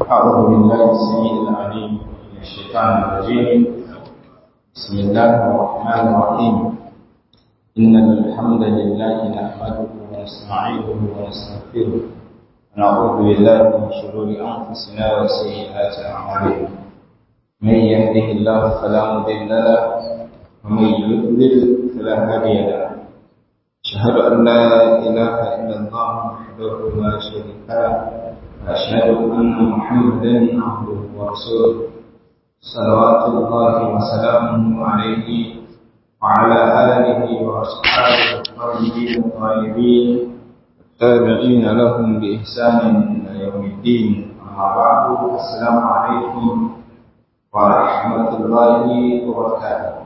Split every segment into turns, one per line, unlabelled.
أعوذ بالله السميع العليم من الشيطان الرجيم بسم الله الرحمن الرحيم إن الحمد لله نحمده ونستعينه ونستغفره ونعوذ بالله من شرور أنفسنا وسيئات أعمالنا من يهده الله فلا مضل له ومن يضلل فلا هادي له أشهد أن لا إله إلا الله وحده لا شريك له وأشهد أن محمدا عبده ورسوله صلوات الله وسلامه عليه وعلى آله وأصحابه الطيبين الطاهرين التابعين لهم بإحسان إلى يوم الدين أما بعد السلام عليكم ورحمة الله وبركاته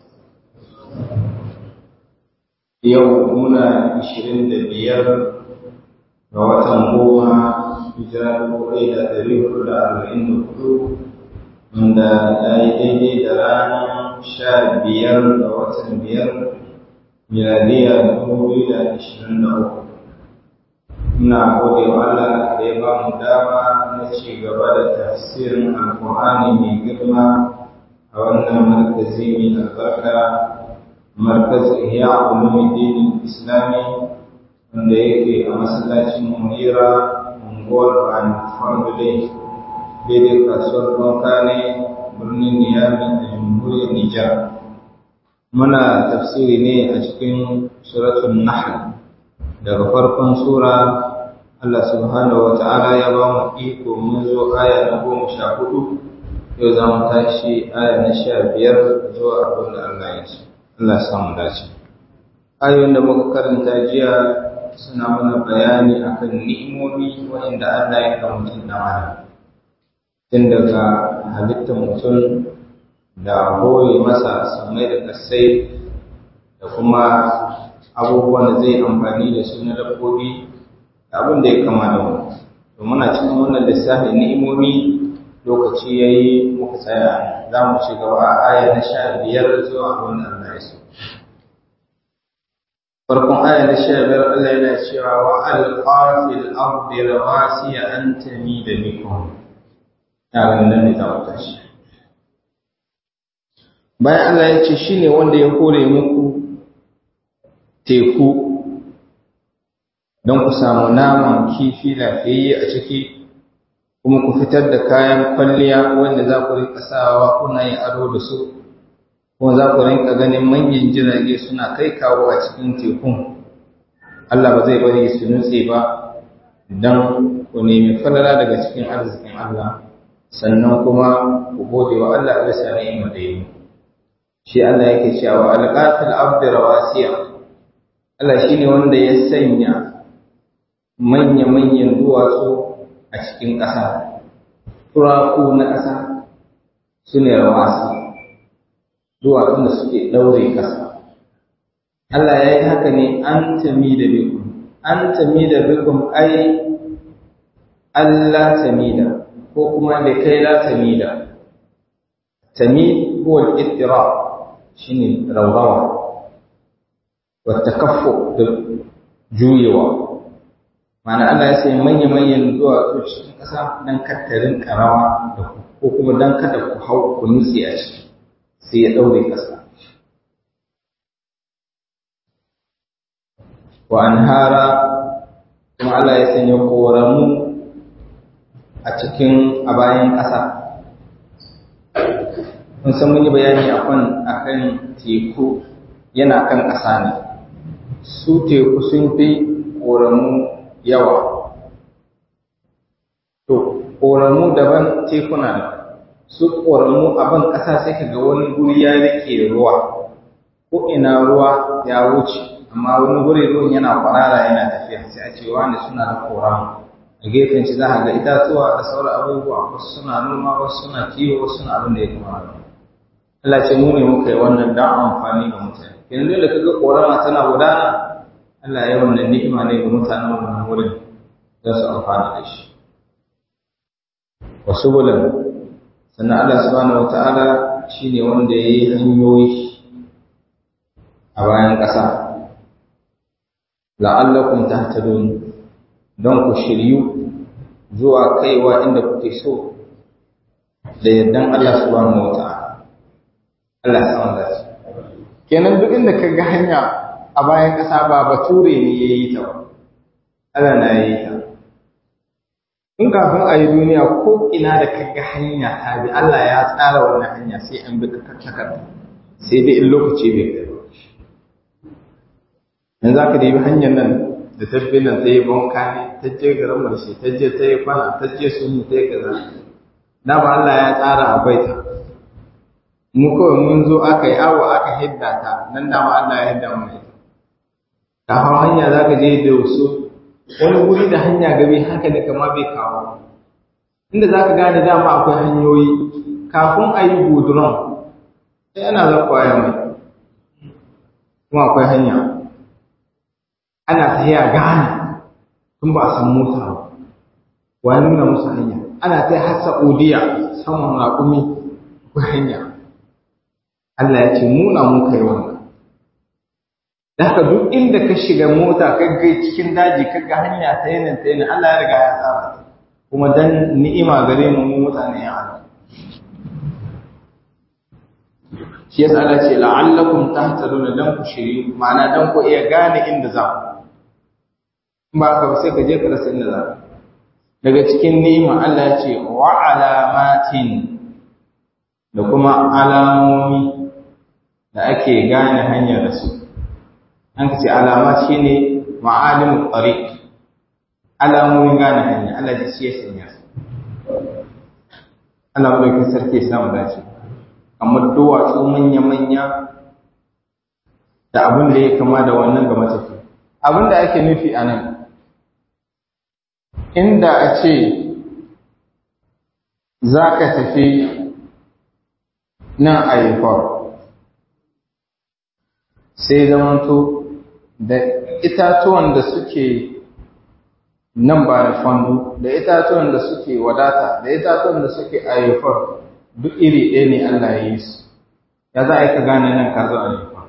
yau muna ishirin da biyar ga watan goma hijira dubu ɗaya da ɗari hudu da arba'in da hudu wanda ya yi daidai da ranar sha biyar ga watan biyar miladiya dubu biyu da ashirin da uku muna gode wa Allah da ya ba mu dama na ci gaba da tafsirin alkur'ani mai girma a wannan markazi mai albarka markaz ihya ulumuddin islami wanda yake a masallacin munira unguwar bani farko dai daidai kasuwar banka ne birnin niyami da jamhuriyar nijar muna tafsiri ne a cikin suratun nahl daga farkon sura Allah subhanahu wa ta'ala ya ba mu iko mun zo aya na goma sha hudu yau za mu tashi aya na sha biyar zuwa abin da Allah ya ce Allah samu dace. Ayoyin da muka karanta jiya suna mana bayani akan ni'imomi wanda Allah ya ga mutum da mana. Tun daga halittar mutum da hore masa samai da kasai da kuma abubuwan da zai amfani da su na dabbobi da abin da ya kama da wani. To muna cikin wannan lissafi ni'imomi lokaci ya yi muka tsaya za mu ci gaba a aya na sha biyar zuwa abin da Allah ya so. Farkon aya na sha biyar Allah yana cewa wa alƙafil ardi rawasiya an tami da bikum. Yaran nan ne za mu tashi. Bayan Allah ya ce shi ne wanda ya kore muku teku don ku samu naman kifi lafiyayye a ciki kuma ku fitar da kayan kwalliya wanda za ku rinka sawa kuna yin ado da su kuma za ku rinka ganin manyan jirage suna kai kawo a cikin tekun Allah ba zai bari su nutse ba don ku nemi falala daga cikin arzikin Allah sannan kuma ku gode wa Allah a bisa ni'ima da yi shi Allah yake cewa alqatil abdi rawasiya Allah shine wanda ya sanya manya-manyan duwatsu a cikin ƙasa, turaku na ƙasa su ne rawasi, duwatsun da suke ɗaure ƙasa. Allah ya yi haka ne an tami da bikum, an tami da bikum ai Allah tami da, ko kuma da kai la tami da. Tami huwa ittira shi ne raurawa, wata kafo da juyewa. Mana Allah ya sai manya-manyan duwatsu cikin ƙasa don kattarin ƙarawa da ko kuma don kada ku hau ku nutse a ciki sai ya ɗaure ƙasa. Wa an hara kuma Allah ya sanya koramu a cikin a bayan ƙasa. Mun san mun yi bayani akan akan teku yana kan ƙasa ne. Su teku sun fi koramu yawa. To, ƙoramu daban tekuna da su ƙoramu abin ƙasa sai ka ga wani guri ya rike ruwa, ko ina ruwa ya wuce, amma wani guri ruwan yana kwarara yana tafiya sai a ce wani suna da ƙoramu. A gefen shi za a ga itatuwa da sauran abubuwa, wasu suna noma, wasu suna kiwo, wasu suna abin da ya kama da Allah ce mu ne muka yi wannan don amfani ga mutane. Yanzu da ka ga ƙorama tana gudana, Allah ya wannan ni'ima ne ga mutanen wannan wurin za su amfana da shi. Wasu bulan, sannan Allah subhanahu wa ta'ala shi ne wanda ya yi hanyoyi a bayan ƙasa. La'allakun ta don ku shiryu zuwa kaiwa inda kuke so da yardan Allah subhanahu wata'ala Allah ya samu dace kenan duk inda ka ga hanya a bayan ƙasa ba bature ne ya yi ta ba Allah na yi ta in kafin a yi duniya ko ina da ka ga hanya ta bi Allah ya tsara wannan hanya sai an bi takarda sai dai in lokaci bai kai ba yanzu aka da yi hanyar nan da tabbi nan ta yi banka ne ta je garin marshe ta je ta yi kwana ta je sun ta yi kaza na ba Allah ya tsara a baita mu kawai mun zo aka yi awo aka hidda ta nan da ma Allah ya hidda mu ita ta hau hanya za ka je da wasu wani wuri da hanya gabe haka ne kama bai kawo inda za ka gane dama akwai hanyoyi kafin a yi guduran sai ana zakwaya mai kuma akwai hanya ana tafiya gane tun ba a san mota ba wani nuna musu hanya ana ta har Saudiya saman raƙumi ko hanya Allah ya ce muna mun kai wannan da haka duk inda ka shiga mota ka ga cikin daji ka ga hanya ta yanin ta yanin Allah ya riga ya tsara kuma dan ni'ima gare mu mu mutane ya Allah shi yasa Allah ce la'allakum tahtaduna dan ku shiri ma'ana dan ku iya gane inda za ku ba ka sai ka je ka rasa inda za ka daga cikin ni'ima Allah ya ce wa alamatin da kuma alamomi da ake gane hanyar da su an ce alama shine ma'alimul tariq alamomin gane hanya Allah ya ce sanya su Allah madaukakin sarki ya samu dace kamar duwatsu manya-manya da abin da ya kama da wannan ga matafi abin da ake nufi a nan inda a ce za ka tafi nan a yi sai zamanto da itatuwan da suke nan ba da fandu da itatuwan da suke wadata da itatuwan da suke ayyufar duk iri ɗaya ne Allah ya yi su ya za a yi ka gane nan ka zo ayyufar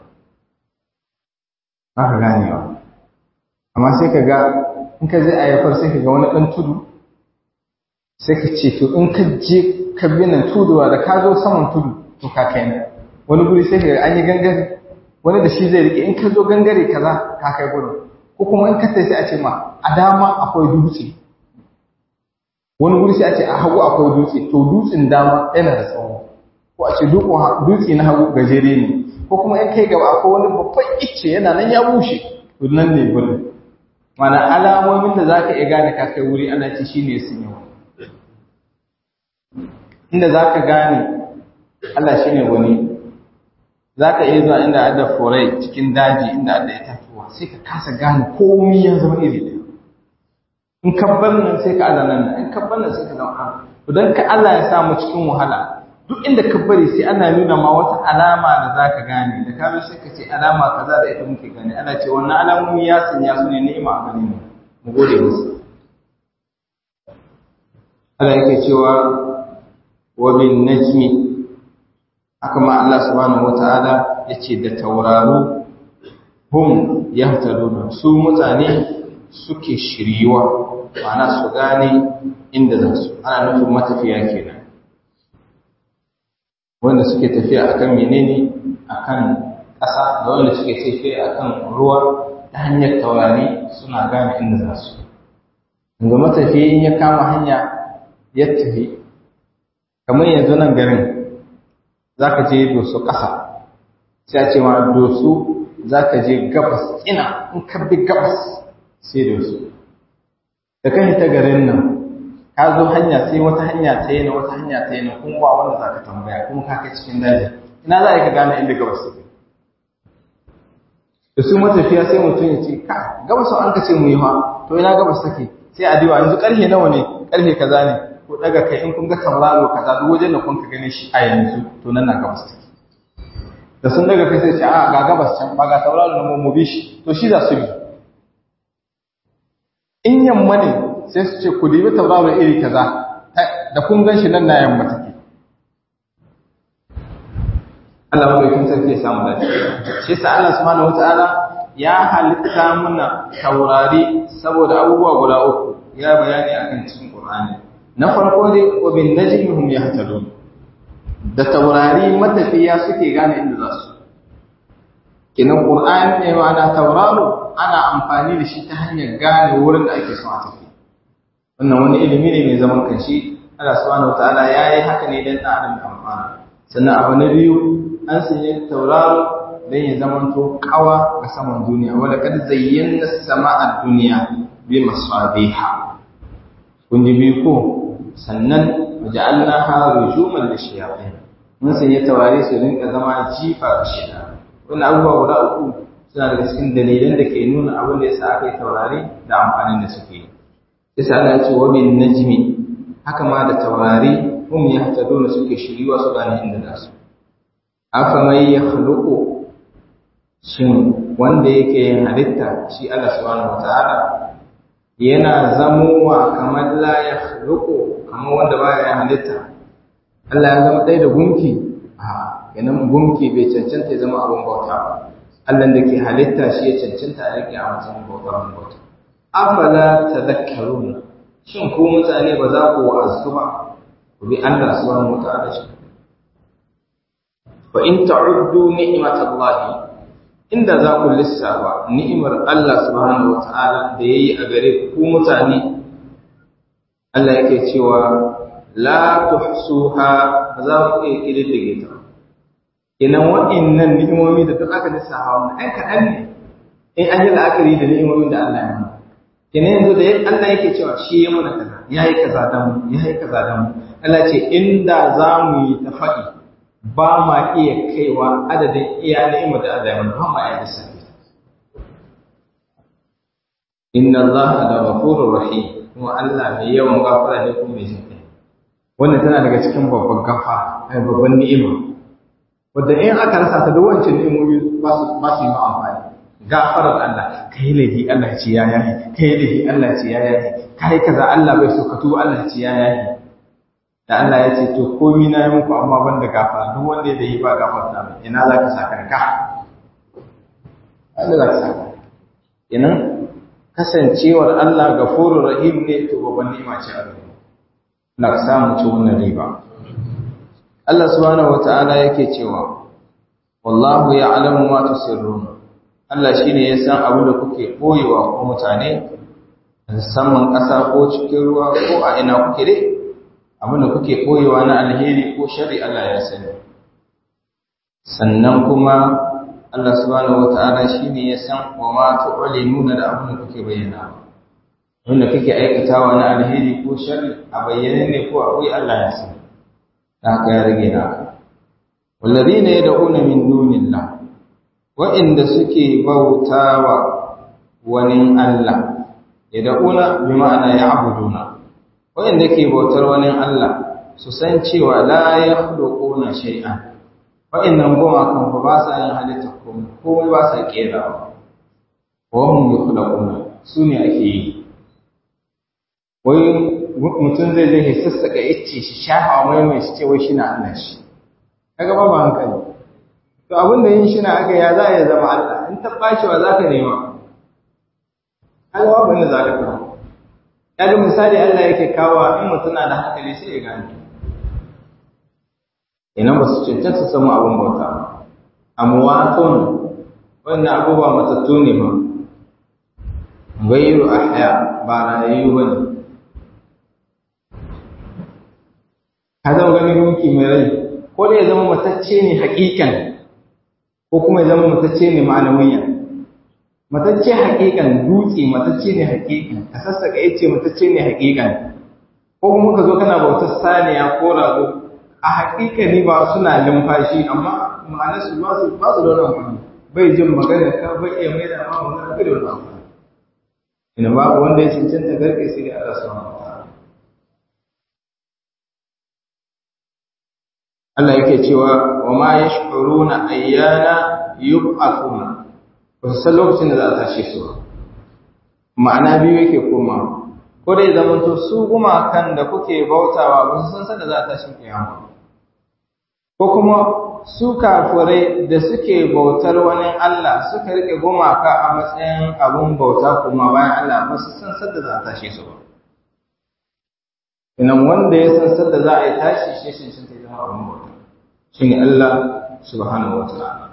ba ka ganewa amma sai ka ga in ka zai ayyufar sai ka ga wani ɗan tudu sai ka ce to in ka je ka bi nan tuduwa da ka zo saman tudu to ka kai nan wani guri sai ka ga an yi gangare wani da shi zai rike in ka zo gangare kaza ka kai gurin ko kuma in ka tafi sai a ce ma a dama akwai dutse wani guri sai a ce a hagu akwai dutse to dutsen dama yana da tsawo ko a ce dutse na hagu gajere ne ko kuma in kai gaba akwai wani babban icce yana nan ya bushe to nan ne gurin mana alamomin da zaka iya gane ka kai wuri ana ce shine sun yi inda zaka gane Allah shine wani za ka iya zuwa inda adda forai cikin daji inda adda itatuwa sai ka kasa gane komi ya zama iri ɗaya in kabbar nan sai ka Allah nan in kabbar nan sai ka zama to dan ka Allah ya samu cikin wahala duk inda ka bari sai ana nuna ma wata alama da za ka gane da ka sai ka ce alama kaza da ita muke gane ana ce wannan alamomi ya sanya su ne ni'ima a gare mu mu gode musu Allah yake cewa wa bin najmi haka ma Allah subhanahu wata'ala yace da tauraro hum yahtaduna su mutane suke shiriwa ma'ana su gane inda za su ana nufin matafiya kenan wanda suke tafiya akan menene akan ƙasa da wanda suke tafiya akan ruwa ta hanyar taurari suna gane inda za su yanzu matafiya in ya kama hanya ya tafi kamar yanzu nan garin za ka je dosu ƙasa sai a ce ma dosu za ka je gabas ina in ka bi gabas sai dosu da kan ta garin nan ka zo hanya sai wata hanya ta yi na wata hanya ta yi na kuma ba wanda za ka tambaya kuma ka kai cikin daji ina za a yi ka gane inda gabas take da su matafiya sai mutum ya ce ka gabas an ka ce mu yi ha to ina gabas take sai a diwa yanzu karfe nawa ne karfe kaza ne ko daga kai in kun ga tauraro kaza duk wajen da kun ka gane shi a yanzu to nan na gabas take da sun daga kai sai ce a ga gabas can ba ga tauraro na mu bi shi to shi za su bi in yamma ne sai su ce ku dibi tauraro iri kaza da kun gan shi nan na yamma take Allah madaukin sarki ya samu dace shi sa Allah subhanahu wataala ya halitta muna taurari saboda abubuwa guda uku ya bayani akan cikin Qur'ani na farko dai wa bin najmi hum yahtadun da taurari matafiya suke gane inda za su kinan Qur'ani ne ma'ana tauraro ana amfani da shi ta hanyar gane wurin da ake son a tafi wannan wani ilimi ne mai zaman kanshi Allah subhanahu wataala yayi haka ne dan adam da amfana sannan abu na biyu an sanya tauraro dan ya zamanto kawa ga saman duniya wala kad zayyana sama'a dunya bi masabiha kun ji biyu ko sannan waja'alnaha rujuman lishayatin mun sanya taurari su rinka zama jifa ga shaytan wannan abubuwa guda uku suna daga cikin dalilan da ke nuna abin da yasa aka yi taurari da amfanin da suke yi yasa Allah ya ce wa bin najmi haka ma da taurari hum yahtaduna suke shiriwa su gane inda za su afa mai yakhluqu shin wanda yake yin halitta shi Allah subhanahu wataala yana zamowa kamar la yakhluqu kamar wanda baya yin halitta Allah ya zama ɗaya da gunki a yanan gunki bai cancanta ya zama abin bauta ba Allah da ke halitta shi ya cancanta a rike a matsayin bautar bauta afala tadhakkaruna shin ku mutane ba za ku wa'azu ba ku bi Allah subhanahu wataala shi fa in ta'uddu ni'matallahi inda za ku lissafa ni'imar Allah subhanahu wataala da yayi a gare ku mutane Allah yake cewa la tuhsuha ba za ku iya kididdige ta kenan waɗannan ni'imomi da duk aka lissafa wannan ɗan kaɗan ne in an yi la'akari da ni'imomin da Allah ya mana kenan yanzu da Allah yake cewa shi ya mana kaza ya yi kaza da mu ya yi kaza da mu Allah ce inda za mu yi ta faɗi ba ma iya kaiwa adadin iya ni'imar da Allah ya mana ba ma iya lissafi inna Allah da ghafurur rahim kuma Allah mai yawan gafara ne kuma mai jinkai wannan tana daga cikin babban gafa ai babban ni'ima wanda in aka rasa ta da wancan ni'imomi ba su ba su yi amfani gafarar Allah kai laifi Allah ce ya yayi kai laifi Allah ce ya yayi kai kaza Allah bai so ka tuba Allah ce ya yayi da Allah ya ce to komai na yi muku amma ban da gafara duk wanda ya yi ba gafarta mai ina za ka saka ka Allah za ka saka kenan kasancewar Allah gafurur rahim ne to babban ni'ima ce a gare na samu ci wannan riba Allah subhanahu wata'ala yake cewa wallahu ya'lamu ma tusirrun Allah shine ya san abin da kuke boyewa ko mutane musamman ƙasa ko cikin ruwa ko a ina kuke dai abin da kuke boyewa na alheri ko shari Allah ya sani sannan kuma Allah subhanahu wata'ala shine ya san wa ma tu'linuna da abin da kuke bayyana wanda kake aikatawa na alheri ko shari a bayyane ne ko a koyi Allah ya sani da haka ya rage naka wallazina yad'una min dunillah wa'inda suke bautawa wani Allah yad'una bi ma'ana ya'buduna wa'inda ke bautar wani Allah su san cewa la yakhluquna shay'an wa'innan goma kan ba sa yin halitta komai komai ba sa kerawa wa hum yukhlaquna su ne ake yi wai mutum zai zai sassaka icce shi shafa mai mai shi ce wai shi na Allah shi kaga ba ba hankali to abin da yin shi na aka ya za ya zama Allah in ta bashi wa zaka nema kaga ba bane za ka kawo kaga misali Allah yake kawo in mutum na da hankali sai ya gane ina ba su cancanta su samu abin bauta amwatun wannan abubuwa matattu ne ba gairu ahya ba rayayyu bane ka zama ganin gunki mai rai ko da ya zama matacce ne hakikan ko kuma ya zama matacce ne ma'anawiya matacce hakikan dutse matacce ne hakikan ka sassaka yace matacce ne hakikan ko kuma ka zo kana bautar saniya ko rago a hakikani ba suna lumfashi amma ma'anar su ba su ba su da wani amfani bai jin magana ka bai iya mai da ma magana bai da wani amfani ina babu wanda ya cancanta garke sai da Allah subhanahu wa ta'ala Allah yake cewa wa ma yash'uruna ayyana yub'athuna ba su san lokacin da za a tashe su ba ma'ana biyu yake koma ko dai zaman to su gumakan da kuke bautawa ba su san sanda za a tashi kiyama ko kuma su kafirai da suke bautar wani Allah suka rike gumaka a matsayin abun bauta kuma bayan Allah ba su san sanda za a tashe su ba inan wanda ya san sadda za a yi tashi shi shi shi ta zama abin bauta shi ne Allah subhanahu wa ta'ala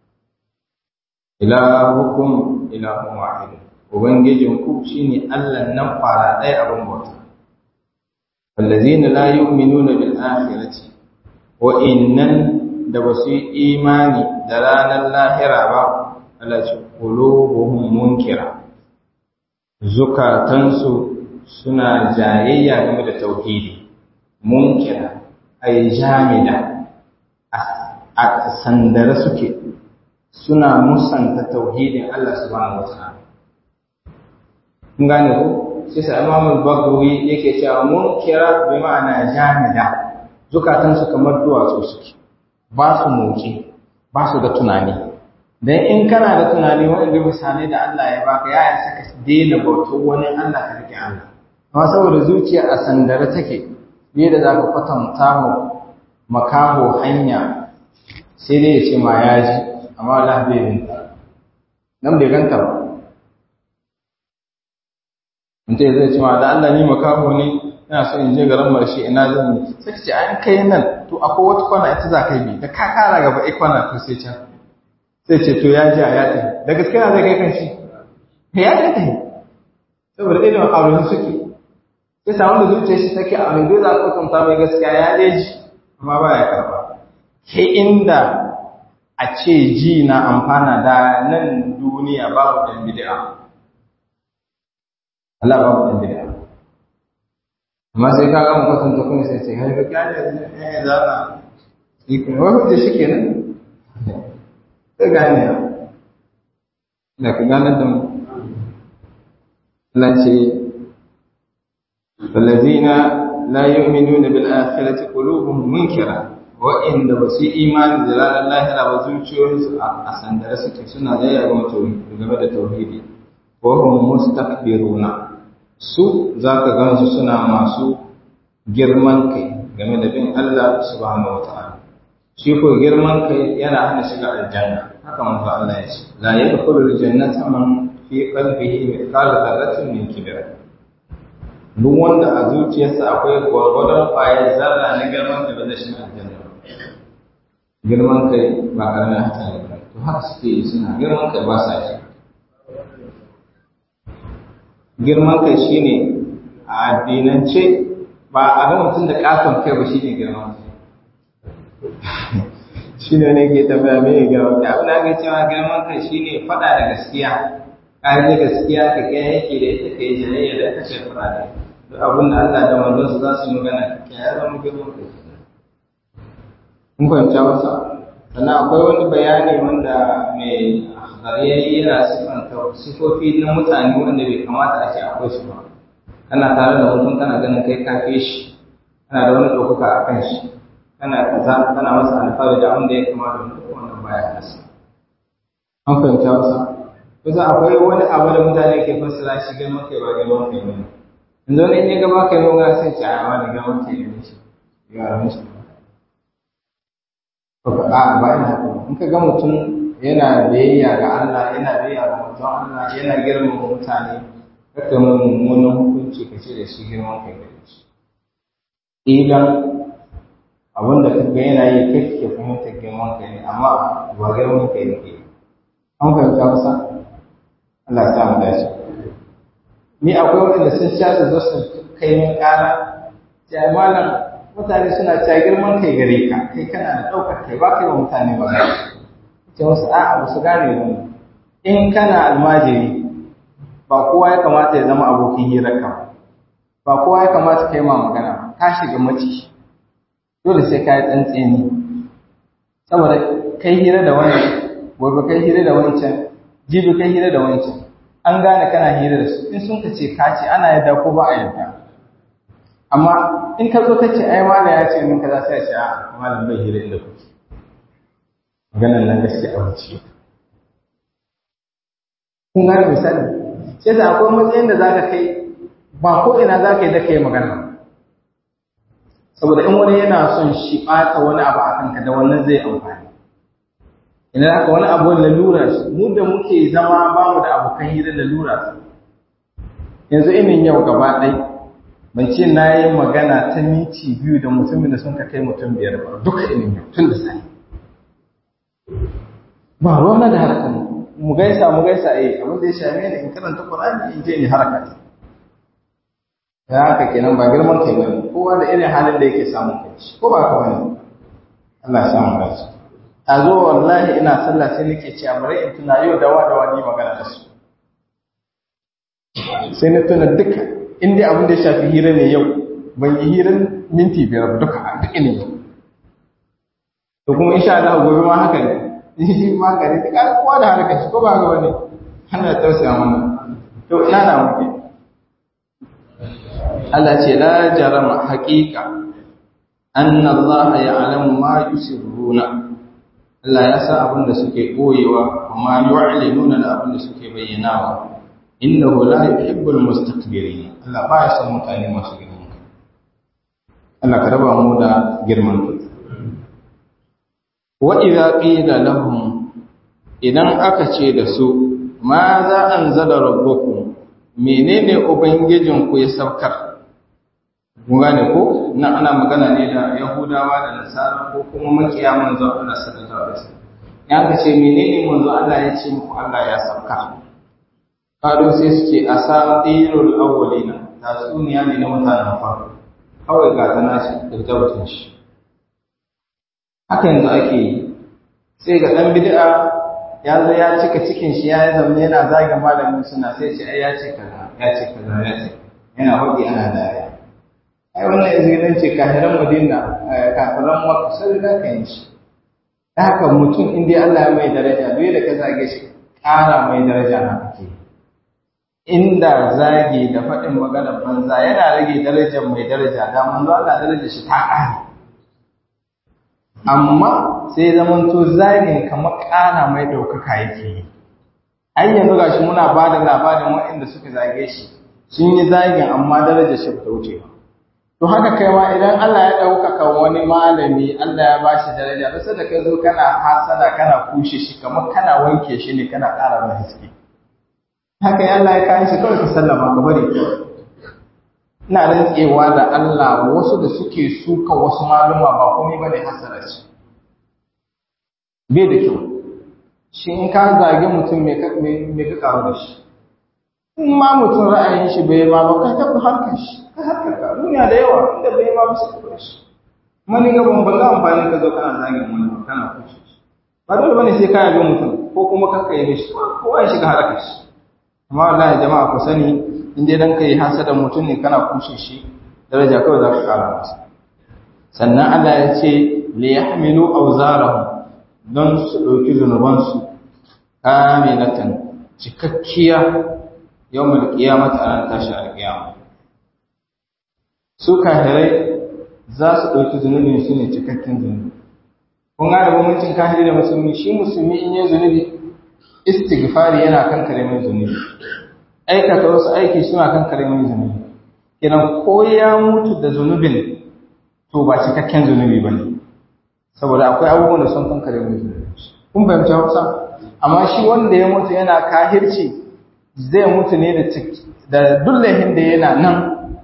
ilahukum ilahun wahid ubangijin ku shine Allah nan fara ɗaya abin bauta wallazina la yu'minuna bil akhirati wa innan da basu yi imani da ranar lahira ba Allah ce qulubuhum munkira zukatansu suna jayayya game da tauhidi munkira ay jamida a sandare suke suna musanta tauhidin Allah subhanahu wataala kun gane ko sai sa Imam al-Baghawi yake cewa munkira bi ma'ana jamida zukatansu kamar duwatsu suke ba su moki ba su da tunani dan in kana da tunani wanda misalai da Allah ya baka ya isa ka daina bautar wani Allah ka rike Allah amma saboda zuciya a sandare take ne da zaka kwatanta mu makaho hanya sai dai ya ce ma ya ji amma Allah bai binta nan bai ganta ba mutum zai ce ma da Allah ni makaho ne ina so in je garin marshe ina zan yi sai ce an kai nan to akwai wata kwana ita za ka bi da ka kara gaba ai kwana to sai can sai ce to ya ji a ya tafi da gaske na zai kai kan shi ya ji tafi saboda irin aure suke sai samu da zuciya shi take a mai dole a kwatanta mai gaskiya ya dai ji amma ba ya karba ke inda a ce ji na amfana da nan duniya babu ɗan bid'a Allah babu ɗan bid'a amma sai ka gama kwatanta kuma sai ce har ga kyale ne za ka yi kuma wani hujja shi kenan ka gane ya da ka gane da mu Allah ce والذين لا يؤمنون بالآخرة قلوبهم منكرة وإن بس إيمان دلال الله لا وزوجهم أسان درسك سنة لا يعلم game da tauhidi وهم مستكبرون su zaka gansu suna masu girman kai game da bin Allah subhanahu wataala shi ko girman kai yana hana shiga aljanna haka manzo Allah ya ce la yadkhulu aljannata man fi qalbihi mithqal dharratin min kibr duk wanda a zuciyarsa akwai gwargwadon ƙwayar zarra na girman kai ba zai shiga aljanna ba girman kai ba ƙaramin hatsari ba to haka suke yi suna girman kai ba sa shi girman kai shine a addinance ba a ga mutum da ƙaton kai ba shine girman kai shine ne ke tafiya mai girman kai abin da aka cewa girman kai shine faɗa da gaskiya ka yi gaskiya ka kai yake da ita ka yi jayayya da ita ce faɗa da ita abin da Allah da manzonsa za su yi magana ke ya zama girman kai mun fahimta masa sannan akwai wani bayani wanda mai akhdari yana sifanta sifofi na mutane wanda bai kamata a ce akwai su ba kana tare da mutum kana ganin kai kafe shi kana da wani ɗaukaka a kan shi kana kaza kana masa alfahari da abin da ya kamata wani duk wannan baya nasa an fahimta masa kusa akwai wani abu da mutane ke fassara shi girman kai ba girman kai ba ne yanzu wani in ya gaba kai nuna sai ce a wani girman kai ne shi ya ramin shi a ba ina haka in ka ga mutum yana biyayya ga Allah yana biyayya ga mutum Allah yana girmama mutane kaka mai mummunan hukunci ka ce da shi girman kai da shi idan abin da kaga yana yi kai ke fahimta girman kai ne amma ba girman kai ne ke an fahimta kusa Allah ya sa mu dace ni akwai wanda sun sha su zo su kai min ƙara sai malam mutane suna cewa girman kai gare ka kai kana da ɗaukar kai ba kai wa mutane ba ce wasu a'a ba su gane ba in kana almajiri ba kowa ya kamata ya zama abokin hirarka ba kowa ya kamata ka yi ma magana ka shiga mace dole sai ka yi tsantseni saboda kai hira da wani gobe kai hira da wancan jibi kai hira da wancan an gane kana hira da su in sun ka ce ka ce ana yadda ko ba a yadda amma in ka zo ka ce ai mala ya ce min kaza sai ya ce a malam bai hira inda kuke maganar nan gaske a wuce kun gane misali sai da akwai matsayin da zaka kai ba ko ina zaka yi da kai magana saboda in wani yana son shi ɓata wani abu a kanka da wannan zai amfani idan haka wani abu lalura shi mu da muke zama ba mu da abokan hira lalura yanzu inin yau gaba ɗai ban ce na yi magana ta miti biyu da mutumin da sun ka kai mutum biyar ba duka ilimi tun da sani ba ruwan da harkar mu gaisa mu gaisa eh abin da ya shame ni in karanta Qur'ani in je in haraka ya haka kenan ba girman kai bane kowa da irin halin da yake samun kai ko ba ka bane Allah ya samu dace a zo wallahi ina sallah sai nake cewa bari in tuna yau da wa da wani magana da su sai na tuna duka in dai abin da ya shafi hira ne yau ban yi hirar minti biyar duka duk ne to kuma insha Allah gobe ma haka ne shi ma gari ta ƙara kowa da harkar shi ko ba ga wani ana tausaya mana to ina na muke Allah ce la jarama haqiqa anna Allah ya'lamu ma yusirruna Allah ya san abin da suke koyewa amma yu'linuna da abin da suke bayyanawa innahu la yuhibbul mustakbirin Allah ba ya san mutane masu girman kai Allah ka raba mu da girman kai wa idza qila lahum idan aka ce da su ma za anzala rabbukum menene ubangijin ku ya saukar mun gane ko nan ana magana ne da yahudawa da nasara ko kuma makiya manzo Allah sallallahu alaihi wasallam ya ka ce menene manzo Allah ya ce muku Allah ya saukar kado sai su ce asatirul awwalina tatsuniya ne na mutanen farko kawai ga ta nashi da tabbatin shi haka yanzu ake yi sai ga ɗan bid'a ya zo ya cika cikin shi ya zama yana zagin malamin suna sai ce ai ya ce kaza ya ce kaza ya ce yana faɗi ana dariya ai wannan izinin ce kafiran madina kafiran maka sai da ka yi shi da haka mutum in dai Allah ya mai daraja duk da ka zage shi ƙara mai daraja na kake inda zage da faɗin maganar banza yana rage darajar mai daraja da manzo Allah darajar shi ta ƙare amma sai zaman to zagin kamar ƙara mai ɗaukaka yake yi ai yanzu gashi muna ba da labarin waɗanda suka zage shi sun yi zagin amma darajar shi ta wuce ba to haka kai ma idan Allah ya ɗaukaka wani malami Allah ya bashi daraja ba sai da ka zo kana hasada kana kushe shi kamar kana wanke shi ne kana ƙara mai haske haka ya Allah ya kayan shi kawai ka sallama ka bari ina rantsewa da Allah wasu da suke suka wasu maluma ba komai bane hasara ce bai da kyau shi in ka zage mutum me ka me ka karu da shi in ma mutum ra'ayin shi bai ma ba ka tafi harkar shi ka harkar ka duniya da yawa inda bai ma bisa ka shi mani ga ban ban amfani ka zo kana zage wani kana kushe shi ba dole bane sai ka yabe mutum ko kuma ka kai mishi ko ai shiga harkar shi amma wallahi jama'a ku sani in dai dan kai hasada mutum ne kana kushe shi daraja kawai za ka kara masa sannan Allah ya ce li yahmilu awzarahum don su dauki zunuban su kamilatan cikakkiya yawmul qiyamati an tashi alqiyama su kafirai za su dauki zunubin su ne cikakken zunubi kun ga da bambancin kafiri da musulmi shi musulmi in yi zunubi istighfari yana kan kare mai zunubi aikata wasu aiki suna kan kare mai zunubi kenan ko ya mutu da zunubin to ba cikakken zunubi bane saboda akwai abubuwan da sun kan kare mai zunubi kun fahimci Hausa amma shi wanda ya mutu yana kahirci zai mutu ne da da dullahin da yana nan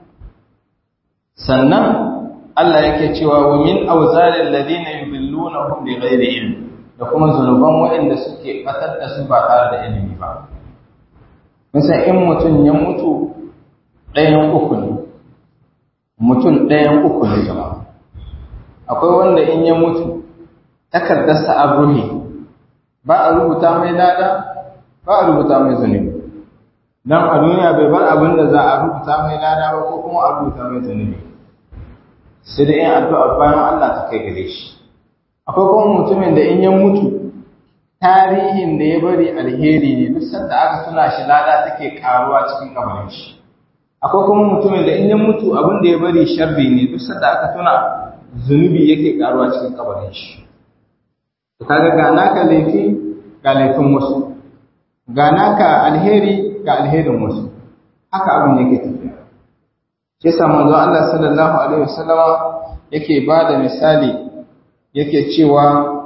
sannan Allah yake cewa wa min awzalil ladina yudillunahum bighairi ilm da kuma zunuban waɗanda suke batar da su ba tare da ilimi ba Musa in mutum ya mutu ɗayan uku ne, mutum ɗayan uku ne jama'a. Akwai wanda in ya mutu, takardarsa a ruhi, ba a rubuta mai lada, ba a rubuta mai zunubi. Don a duniya bai bar abin da za a rubuta mai lada ba ko kuma a rubuta mai zunubi. Sai da yin addu'a bayan Allah ta kai gare shi. Akwai kuma mutumin da in ya mutu, tarihin da ya bari alheri ne duk sanda aka tuna shi lada take karuwa cikin kabarin shi akwai kuma mutumin da in ya mutu abin da ya bari sharri ne duk sanda aka tuna zunubi yake karuwa cikin kabarin shi to kaga ga naka laifi ga laifin wasu ga naka alheri ga alherin wasu haka abin yake tafiya shi yasa manzo Allah sallallahu alaihi wasallama yake bada misali yake cewa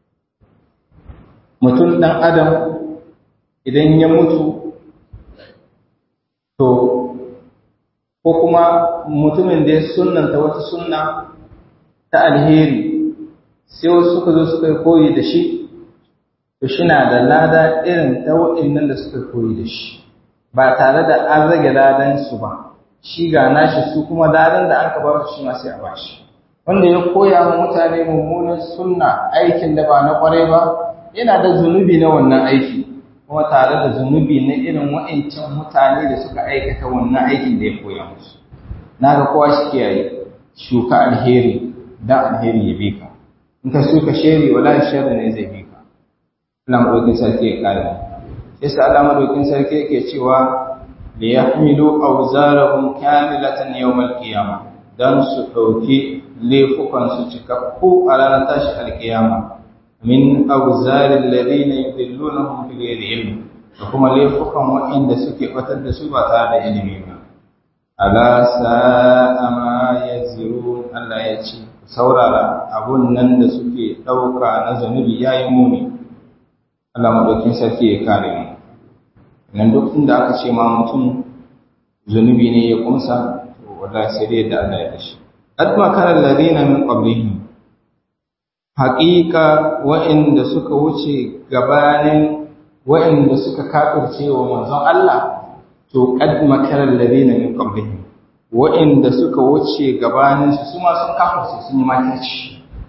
mutum ɗan adam idan ya mutu to ko kuma mutumin da ya sunnanta wata sunna ta alheri sai wasu suka zo suka koyi da shi to shi na da lada irin ta waɗannan da suka koyi da shi ba tare da an rage ladan su ba shi ga nashi su kuma ladan da an ka ba su shi ma sai a bashi wanda ya koya wa mutane mummunan sunna aikin da ba na kwarai ba yana da zunubi na wannan aiki kuma tare da zunubi na irin wa'ancan mutane da suka aikata wannan aikin da ya koya musu na ga kowa shi kiyaye shuka alheri dan alheri ya bi ka in ka shuka sheri wala sharri ne zai bi ka Allah madaukin sarki ya kare sai sa Allah madaukin sarki yake cewa li yahmilu awzarahum kamilatan yawm al-qiyamah dan su dauki laifukan su cikakku a ranar tashi alkiyama min awzaril ladina yudillunahum bi ghairi ilm da kuma laifukan waɗanda suke batar da su ba tare da ilimi ba ala sa'a ma yazirun Allah ya ce saurara abun nan da suke ɗauka na zanubi yayi muni Allah madaukin sarki ya kare mu nan duk inda aka ce ma mutum zunubi ne ya kumsa to wallahi sai dai da Allah ya dashi adma kana alladhina min qablihim haqiqa wa'inda suka wuce gabanin wa'inda suka kafirce wa manzon Allah to qad makara alladhina min qablihim wa'inda suka wuce gabanin su kuma sun kafirce sun yi makirci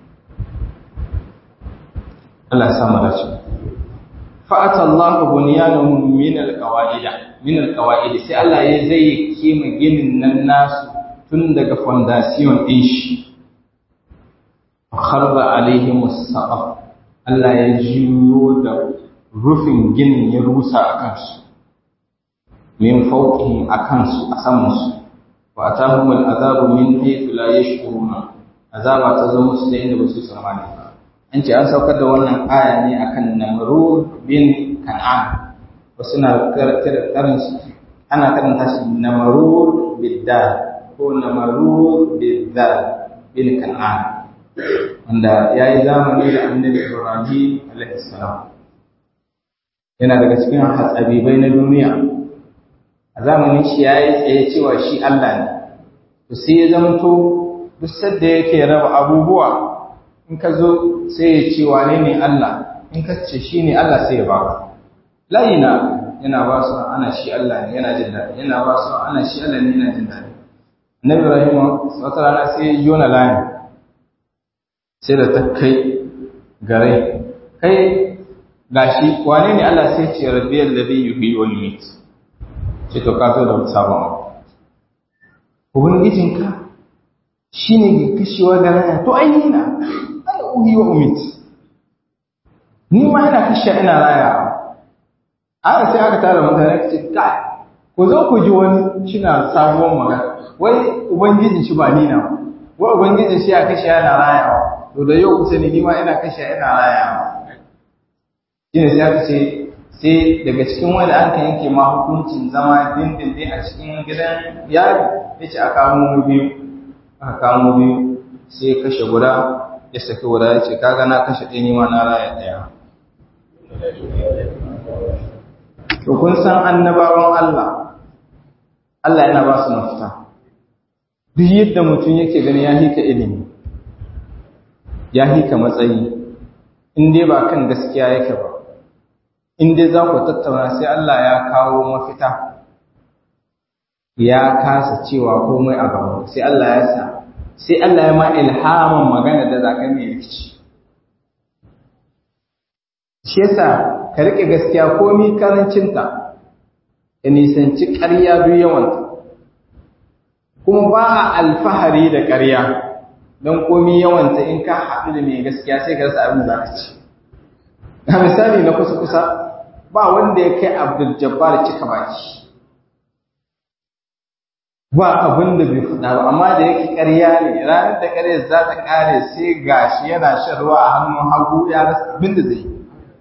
Allah ya samu dace fa'ata Allah bunyanahum min alqawaid min alqawaid sai Allah ya zai kima ginin nan nasu tun daga foundation din shi kharra alaihim as-saqaf Allah ya jiyo da rufin ginin ya rusa akan su min fawqihim akan su a saman su wa atahum al-azabu min haythu la yashkuruna azaba ta zo musu da inda ba su tsammani ba an ce an saukar da wannan aya ne akan namrud bin kan'an wasu na karin ana karanta shi namrud biddal ko namrud biddal bin kan'an wanda ya yi zamani da annabi ibrahim alaihissalam yana daga cikin hatsabibai na duniya a zamanin shi ya yi tsaye cewa shi allah ne to sai ya zamto duk sadda yake raba abubuwa in ka zo sai ya ce wane ne Allah in ka ce shi ne Allah sai ya ba ka layi na yana ba su ana shi Allah ne yana jin daɗi yana ba su ana shi Allah ne yana jin daɗi annabi Ibrahim wata rana sai ya jona layin sai da ta kai gare kai gashi wane ne Allah sai ce rabbiyal ladhi yuhyi wal yumiit ce to ka zo da sabon abu ubangijinka shine ke kashewa da rana to ai ni na uhi wa umit ni ma ina kashe ina raya aka sai aka tara mutane ka ce kai ku zo ku ji wani shina sabuwar magana wai ubangijin shi ba ni na wai ubangijin shi ya kashe yana rayawa to da yau kusa ni ma ina kashe ina rayawa shine sai aka ce sai daga cikin wanda an ka yanke ma hukuncin zama dindindin a cikin gidan yari ya ce a kamo biyu aka kamo biyu sai kashe guda ya saki guda ya ce kaga na kashe ɗaya nima na raya ɗaya to kun san annabawan Allah Allah yana ba su mafita duk yadda mutum yake gani ya hika ilimi ya hika matsayi in dai ba kan gaskiya yake ba in dai za ku tattauna sai Allah ya kawo mafita ya kasa cewa komai a gaba sai Allah ya sa sai Allah ya ma ilhamin magana da za ka mai rikici shi yasa ka riƙe gaskiya komi karancinta ka nisanci ƙarya duk yawanta kuma ba a alfahari da ƙarya don komi yawanta in ka haɗu da mai gaskiya sai ka rasa abin da za ka ci a misali na kusa-kusa ba wanda ya kai abdul jabbar cika baki ba abin da bai faɗa ba amma da yake ƙarya ne ranar da ƙarya za ta ƙare sai gashi yana shan ruwa a hannun hagu ya rasa abin da zai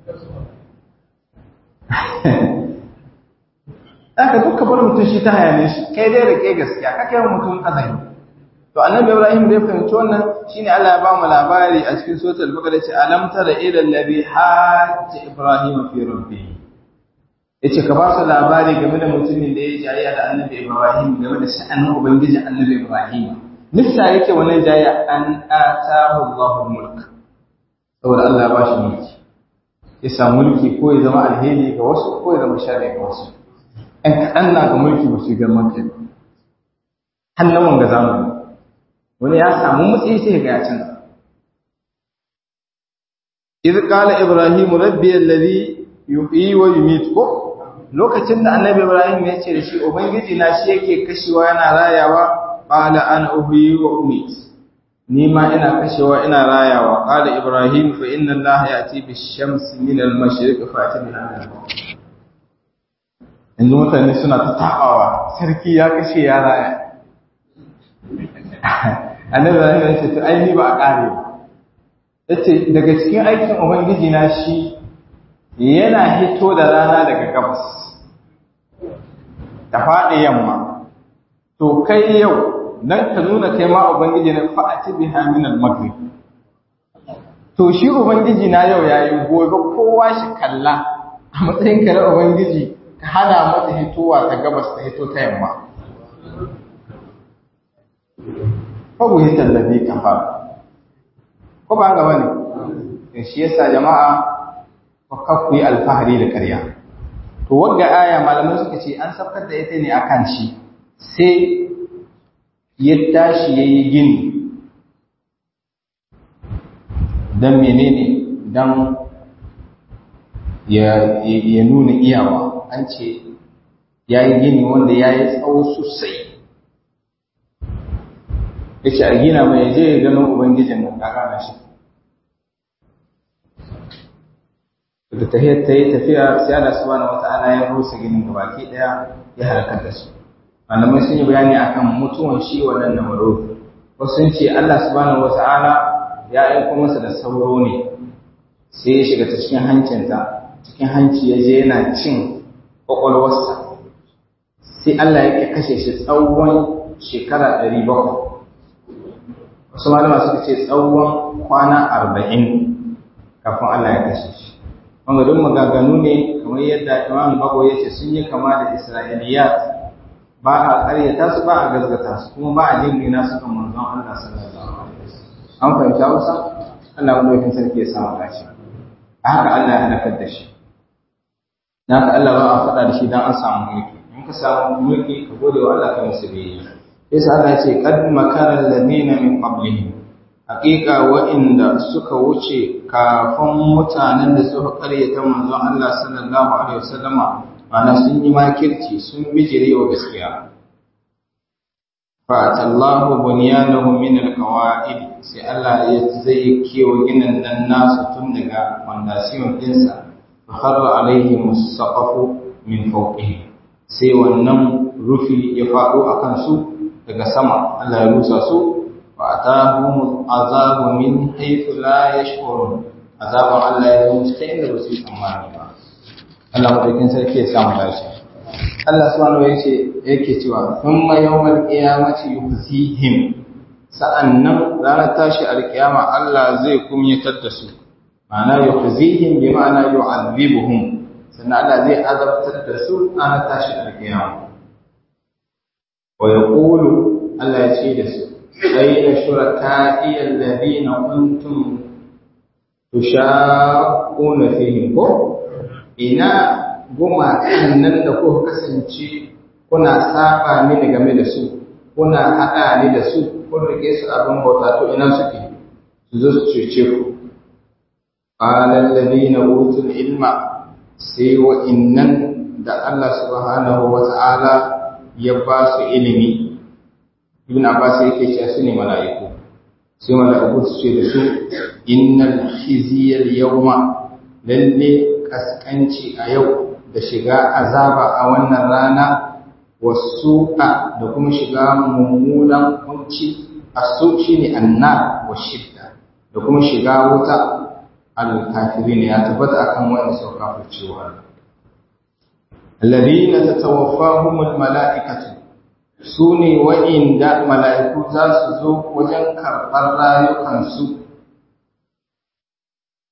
Aka duka bar mutum shi ta hayane shi kai dai rike gaskiya ka kai mutum azari to annabi Ibrahim da ya fahimci wannan shine Allah ya ba mu labari a cikin suratul baqara ce alam tara ila alladhi hajja ibrahim fi rabbih yace ka ba su labari game da mutumin da ya jayya da annabi Ibrahim game da sha'anin ubangijin annabi Ibrahim nissa yake wannan jayya an atahu Allahu mulk saboda Allah ya bashi mulki ya samu mulki ko ya zama alheri ga wasu ko ya zama sharri ga wasu ɗan kaɗan na ga mulki ba su girman kai hannun wanga zamani wani ya samu matsayi sai ga ya canza idh qala ibrahim rabbi alladhi yuhyi wa yumiit ko lokacin da annabi ibrahim ya ce da shi ubangiji na shi yake kashewa yana rayawa qala ana uhyi wa umiit ni ma ina kashewa ina rayawa qala ibrahim fa inna allaha ya'ti bish-shamsi min al-mashriq fa'ti biha yanzu mutane suna ta tabawa sarki ya kashe ya raya annabi ibrahim ya ce to ai ni ba a kare ba yace daga cikin aikin ubangiji na shi yana hito da rana daga gabas ta faɗi yamma to kai yau dan ka nuna kai ma ubangiji na fa'ati biha min al-maghrib to shi ubangiji na yau yayi gobe kowa shi kalla a matsayin ka na ubangiji ka hana mata hitowa ta gabas ta hito ta yamma fa buhitan ladhi kafara ko ba ga wani shi yasa jama'a ka ku yi alfahari da ƙarya to wagga aya malamai suka ce an sabkar da ita ne akan shi sai ya tashi yayi gini dan menene dan ya ya nuna iyawa an ce yayi gini wanda yayi tsawo sosai yace a gina mai je ya gano ubangijin nan kaka na shi da tahiyar ta yi tafiya sai Allah subhanahu wata'ala ya rusa ginin gabaki daya ya halakar da su malamai sun yi bayani akan mutuwan shi wannan namaro wasu sun ce Allah subhanahu wata'ala ya aiko masa da sauro ne sai ya shiga ta cikin hancinta cikin hanci ya je yana cin kwakwalwarsa sai Allah ya kashe shi tsawon shekara ɗari bakwai wasu malama suka ce tsawon kwana arba'in kafin Allah ya kashe shi wanda don magaganu ne kamar yadda imam bago ya ce sun yi kama da isra'iliyat ba a ƙaryata su ba a gazgata su kuma ba a jingina su kan manzon Allah sallallahu alaihi wasallam an fahimta wasa Allah wanda yakin sarki ya samu dace a haka Allah ya halakar da shi na ka Allah ba a faɗa da shi dan an samu mulki in ka samu mulki ka gode wa Allah ka musu biyayya yasa Allah ya ce qad makara alladhina min qablihim haƙiƙa wa'inda suka wuce kafin mutanen da suka ƙaryata manzon Allah sallallahu alaihi wasallama ana sun yi makirci sun bijire wa gaskiya fa'atallahu bunyanahum min alqawa'id sai Allah ya zai kewa ginin nan nasu tun daga fondasiyon dinsa fa kharra alaihim as-saqafu min fawqihim sai wannan rufi ya faɗo akan su daga sama Allah ya rusa su فأتاهم العذاب من حيث لا يشعرون عذاب الله ya zo ta inda ba su yi tsammani ba Allah madaukin sarki ya samu dace Allah subhanahu wa yace yake cewa thumma yawmal qiyamati yukhzihim sa'annan ranar tashi alkiyama Allah zai kumyatar da su ma'ana yukhzihim bi ma'ana yu'adhibuhum sannan Allah zai azabtar da su ranar tashi alkiyama wa yaqulu Allah ya ce da su أين شركائي الذين كنتم تشاقون فيهم ina gumakan nan da kuka kasance kuna saba mini game da su kuna haɗa ni da su kun rike su abin bauta to ina suke su zo su cece ku qala alladhina utul ilma sai wa innan da Allah subhanahu wa ta'ala ya ba su ilimi ibn abbas yake cewa su ne mala'iku sai mala'iku su ce da su innal khizyal yawma lalle kaskanci a yau da shiga azaba a wannan rana wasu'a da kuma shiga mummunan kunci asu shine annar wa shidda da kuma shiga wuta al kafirin ya tabbata akan wanda suka kafirce wa alladhina tatawaffahumul mala'ikatu su ne wa'inda mala'iku za su zo wajen karɓar rayukansu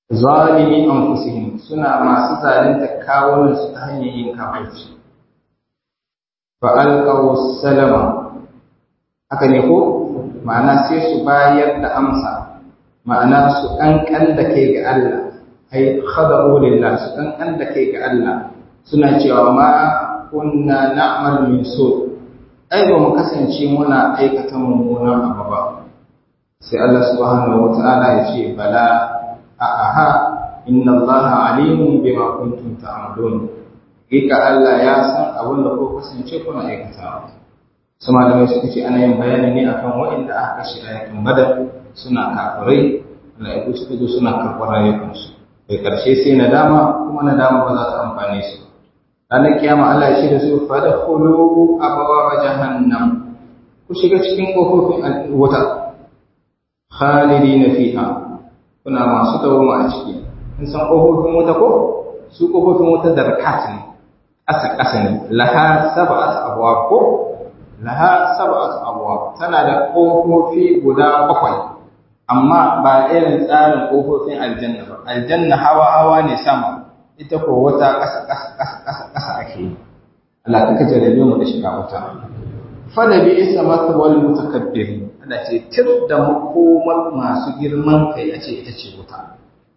zalimi anfusihim suna masu zalunta kawunan su ta hanyar yin kafirci fa alqaw salama haka ne ko ma'ana sai su bayar da amsa ma'ana su kankan da kai ga Allah ai khada'u lillah su kankan da kai ga Allah suna cewa ma kunna na'mal min su ai ba mu kasance muna aikata mummunan abu ba sai Allah subhanahu wata'ala ya ce bala a aha inna Allah alimun bima kuntum ta'malun Hakika Allah ya san abin da ko kasance kuna aikatawa su malamai suka ce ana yin bayani ne akan waɗanda aka kashe ayakan badar suna kafirai mala'iku suka zo suna karɓar rayukansu kai ƙarshe sai nadama kuma nadama ba za ta amfane su ranar kiyama Allah ya ce da su fada khulu abawa jahannam ku shiga cikin kofofin wuta khalidina fiha kuna masu dawoma a ciki in san kofofin wuta ko su kofofin wuta darkat ne ƙasa ƙasa ne laha sab'at abwab ko laha sab'at abwab tana da kofofi guda bakwai amma ba irin tsarin kofofin aljanna ba aljanna hawa hawa ne sama ita ko wata ƙasa ƙasa ƙasa ƙasa ƙasa ake yi Allah kaka jarabe mu da shiga wuta fala bi isa matwal mutakabbirin Allah ce tir da makomar masu girman kai a ce ita ce wuta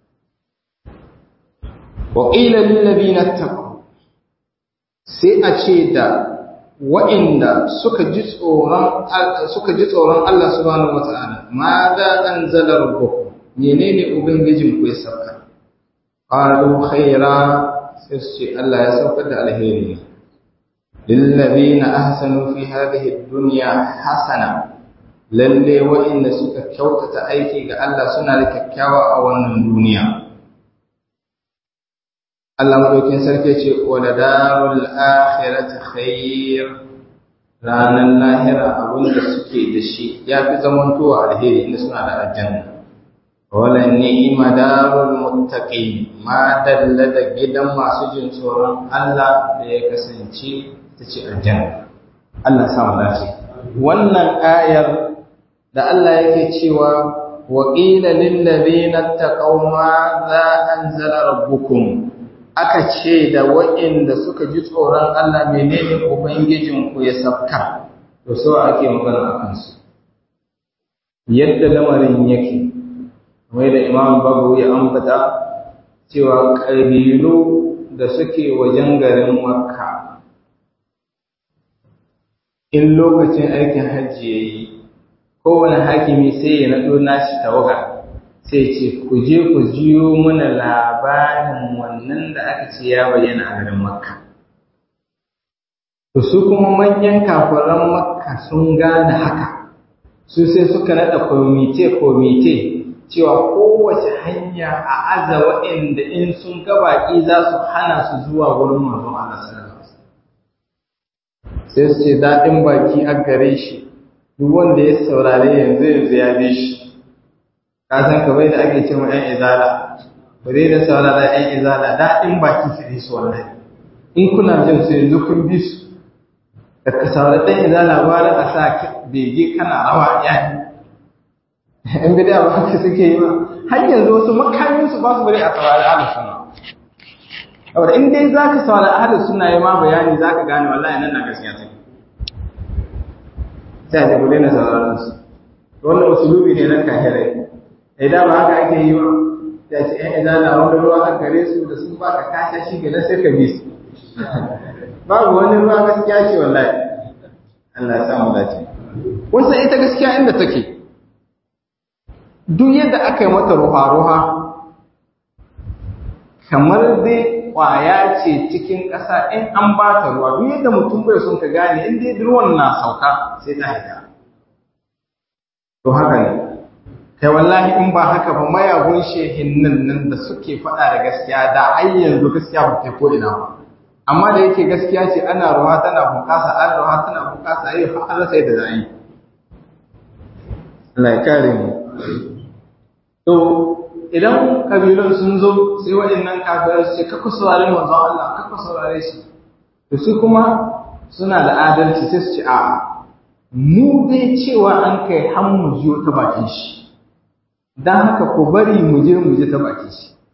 wa qila lil ladina taqaw sai a ce da wa'inda suka ji tsoron suka ji tsoron Allah subhanahu wata'ala ma za anzala rabbukum menene ubangijin ku ya sauka qalu khaira sai su ce Allah ya saukar da alheri ne lillazina ahsanu fi hadhihi ad-dunya hasana lalle wa'inda suka kyautata aiki ga Allah suna da kyakkyawa a wannan duniya Allah madaukin sarki ce wa da darul akhirati khair ranan lahira abinda suke da shi ya fi zamantowa alheri inda suna da aljanna wala ni'ma darul muttaqin ma dalla da gidan masu jin tsoron Allah da ya kasance ta ce aljanna Allah sa mu dace wannan ayar da Allah yake cewa wa qila lil ladina taqaw ma za anzala rabbukum aka ce da waɗanda suka ji tsoron Allah menene ubangijinku ya sabka to so ake magana a kansu yadda lamarin yake kamar da imam babu ya ambata cewa ƙabilu da suke wajen garin makka in lokacin aikin hajji ya yi kowane hakimi sai ya naɗo nashi tawaga sai ce ku je ku jiyo mana labarin wannan da aka ce ya bayyana a garin makka to su kuma manyan kafiran makka sun gane haka su sai suka naɗa komite komite cewa kowace hanya a aza waɗanda in sun ga baƙi za su hana su zuwa wurin manzon Allah sallallahu alaihi sai su ce daɗin baki a gare shi duk wanda ya saurare yanzu yanzu ya bi shi ka san kamar da ake cewa ƴan izala ba dai da saurara ƴan izala daɗin baki su ne su wallahi in kuna jin su yanzu kun bi su da ka saurari ɗan izala gwara a sa bege kana rawa yayi in bida ba haka suke yi ba har yanzu wasu makamin su ba su bari a saurari ahlus sunna saboda in dai zaka saurari ahlus sunna yayi ma bayani zaka gane wallahi nan na gaskiya take sai a ku daina sauraron su wannan usulubi ne na kahirai idan ba haka ake yi ba ya ce ‘yan izala wani ruwa a gare su da sun baka kasha shi gada sai ka bi su babu wani ruwa gaskiya ce wallahi Allah ya samu dace wasu ita gaskiya inda take duk yadda aka yi mata ruha-ruha kamar dai kwaya ce cikin ƙasa in an ba ta ruwa duk yadda mutum bai son ka gane in dai ruwan na sauka sai ta haika to haka ne kai wallahi in ba haka ba mayagun shehin nan nan da suke faɗa da gaskiya da ai yanzu gaskiya ba ta ko ina ba amma da yake gaskiya ce ana ruwa tana bunƙasa an ruwa tana bunƙasa yi har Allah sai da zai Allah ya kare mu to idan kabilun sun zo sai waɗannan kafirai su ce kakku saurare manzo Allah kakku saurare shi to su kuma suna da adalci sai su ce a'a mu dai cewa an kai har mu jiyo ta bakin shi don haka ku bari mu je mu je ta baki shi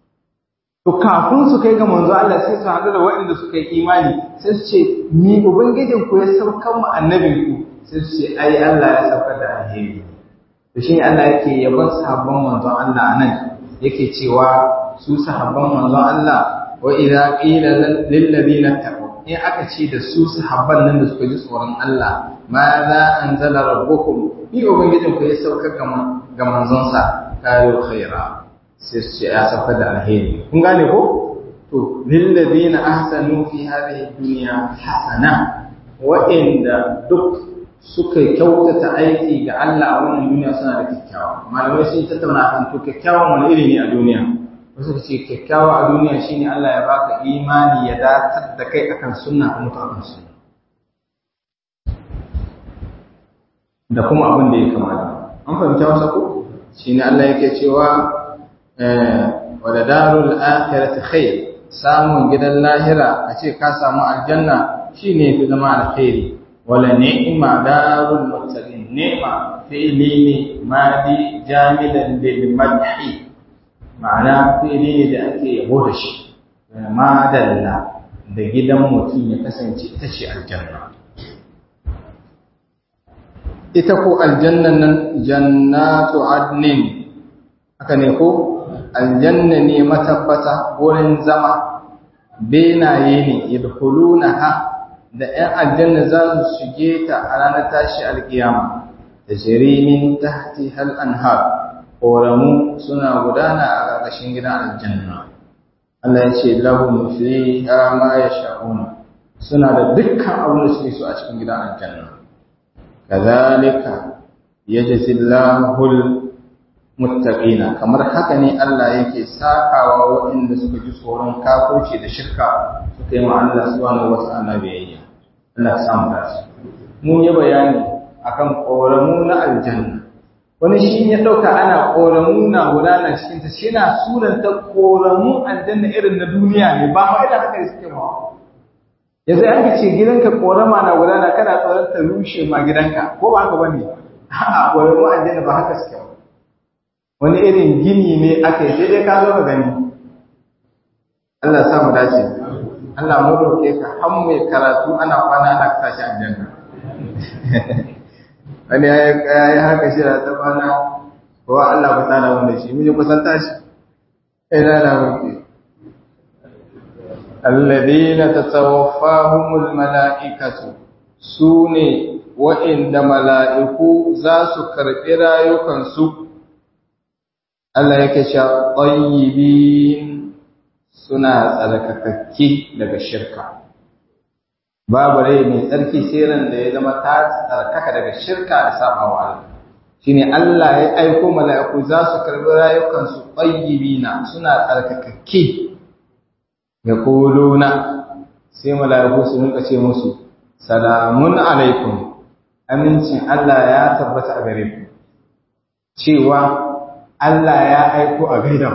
to kafin su kai ga manzo Allah sai su haɗu da waɗanda suka yi imani sai su ce mi ubangijin ku ya saukar mu annabin ku sai su ce ai Allah ya saukar da alheri to shine Allah yake yaban sahabban manzo Allah nan yake cewa su sahabban manzo Allah wa idza qila lil ladina taqaw in aka ce da su sahabban nan da suka ji tsoron Allah ma za anzala rabbukum bi ubangijin ku ya saukar ga manzonsa kayo khaira sai su ce ya saukar da alheri kun gane ko to lillazina ahsanu fi hadhihi dunya hasana wa'inda duk suka kyautata aiki ga Allah a wannan duniya suna da kyakkyawa malamai sun tattauna kan to kyakkyawan wani iri ne a duniya wasu ce kyakkyawa a duniya shine Allah ya baka imani ya datar da kai akan sunna kuma ta akan sunna da kuma abin da ya kamata an fahimta wasa ko shine Allah yake cewa wadda darul akhirati khair samun gidan lahira a ce ka samu aljanna shine fi zama alkhairi wala ni'ma darul muttaqin ni'ma fi'li ne madi jamilan lil madhi ma'ana fi'li ne da ake yabo da shi madalla da gidan mutum ya kasance ita ce aljanna ita ko aljannan nan jannatu adnin haka ne ko aljanna ne matabbata wurin zama benaye ne yadkhulunaha da 'yan aljanna za su shige ta a ranar tashi alkiyama da jirimin tahti hal anhar koramu suna gudana a ƙarƙashin gidan aljanna Allah ya ce lahum fiha ma yasha'un suna da dukkan abin da suke so a cikin gidan aljanna kazalika yajzi Allahul muttaqina kamar haka ne Allah yake sakawa waɗanda suka ji tsoron kafirci da shirka suka yi ma Allah subhanahu wata'ala biyayya Allah ya samu dace mun yi bayani akan koramu na aljanna wani shi ya dauka ana koramu na gudana cikin ta shi na suranta koramu aljanna irin na duniya ne ba ma idan haka suke ba yanzu an ce gidanka korama na gudana kana tsoron ta rushe ma gidanka ko ba haka bane a'a koramu aljanna ba haka suke ba wani irin gini ne aka yi sai dai ka zo ka gani Allah ya samu dace Allah mu roke ka har mai karatu ana kwana ana tashi aljanna wani ya yi haka shi da ta kwana ko Allah ba ta da wanda shi mun yi kusan tashi sai da na roke alladhina tatawaffahumul mala'ikatu sune wa'inda mala'iku za su karɓi rayukansu Allah yake cewa tayyibin suna tsarkakakke daga shirka babu rai mai tsarki sai ran da ya zama ta tsarkaka daga shirka da sabawa Allah shine Allah ya aiko mala'iku za su karbi rayukan su tayyibina suna tsarkakakke yaquluna sai mala'iku su rinka ce musu salamun alaikum amincin Allah ya tabbata a gare ku cewa Allah ya aiko a gaida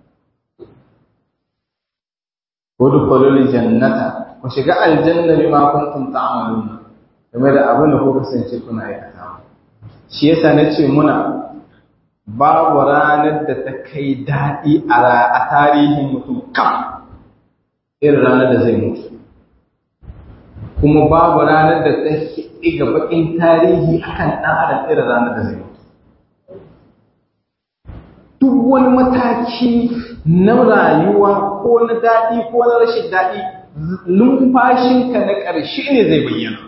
ku udkhulul jannata ku shiga aljanna bima kuntum ta'malun game da abin da ku kasance kuna aikatawa shi yasa nace muna babu ranar da ta kai daɗi a tarihin mutum kam irin ranar da zai mutu kuma babu ranar da ta ɗiga baƙin tarihi akan ɗan adam irin ranar da zai mutu duk wani mataki na rayuwa ko na daɗi ko na rashin daɗi numfashinka na ƙarshe ne zai bayyana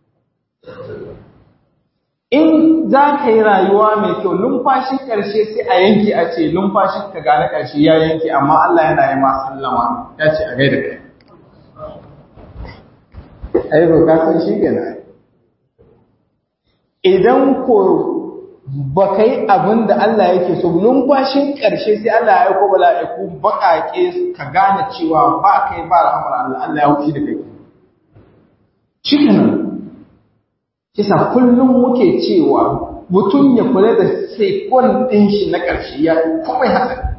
in za ka yi rayuwa mai kyau numfashin ƙarshe sai a yanke a ce numfashin ka gane ƙarshe ya yanke amma Allah yana yi ma sallama ya ce a gaida kai ai ba ka san shi kenan idan ko ba ka yi abin da Allah yake so numfashin ƙarshe sai Allah ya aiko bala'iku baƙaƙe ka gane cewa ba kai ba rahamar Allah Allah ya hushi da kai shi kenan kisa kullum muke cewa mutum ya kula da sekon ɗin shi na ƙarshe ya kuma haka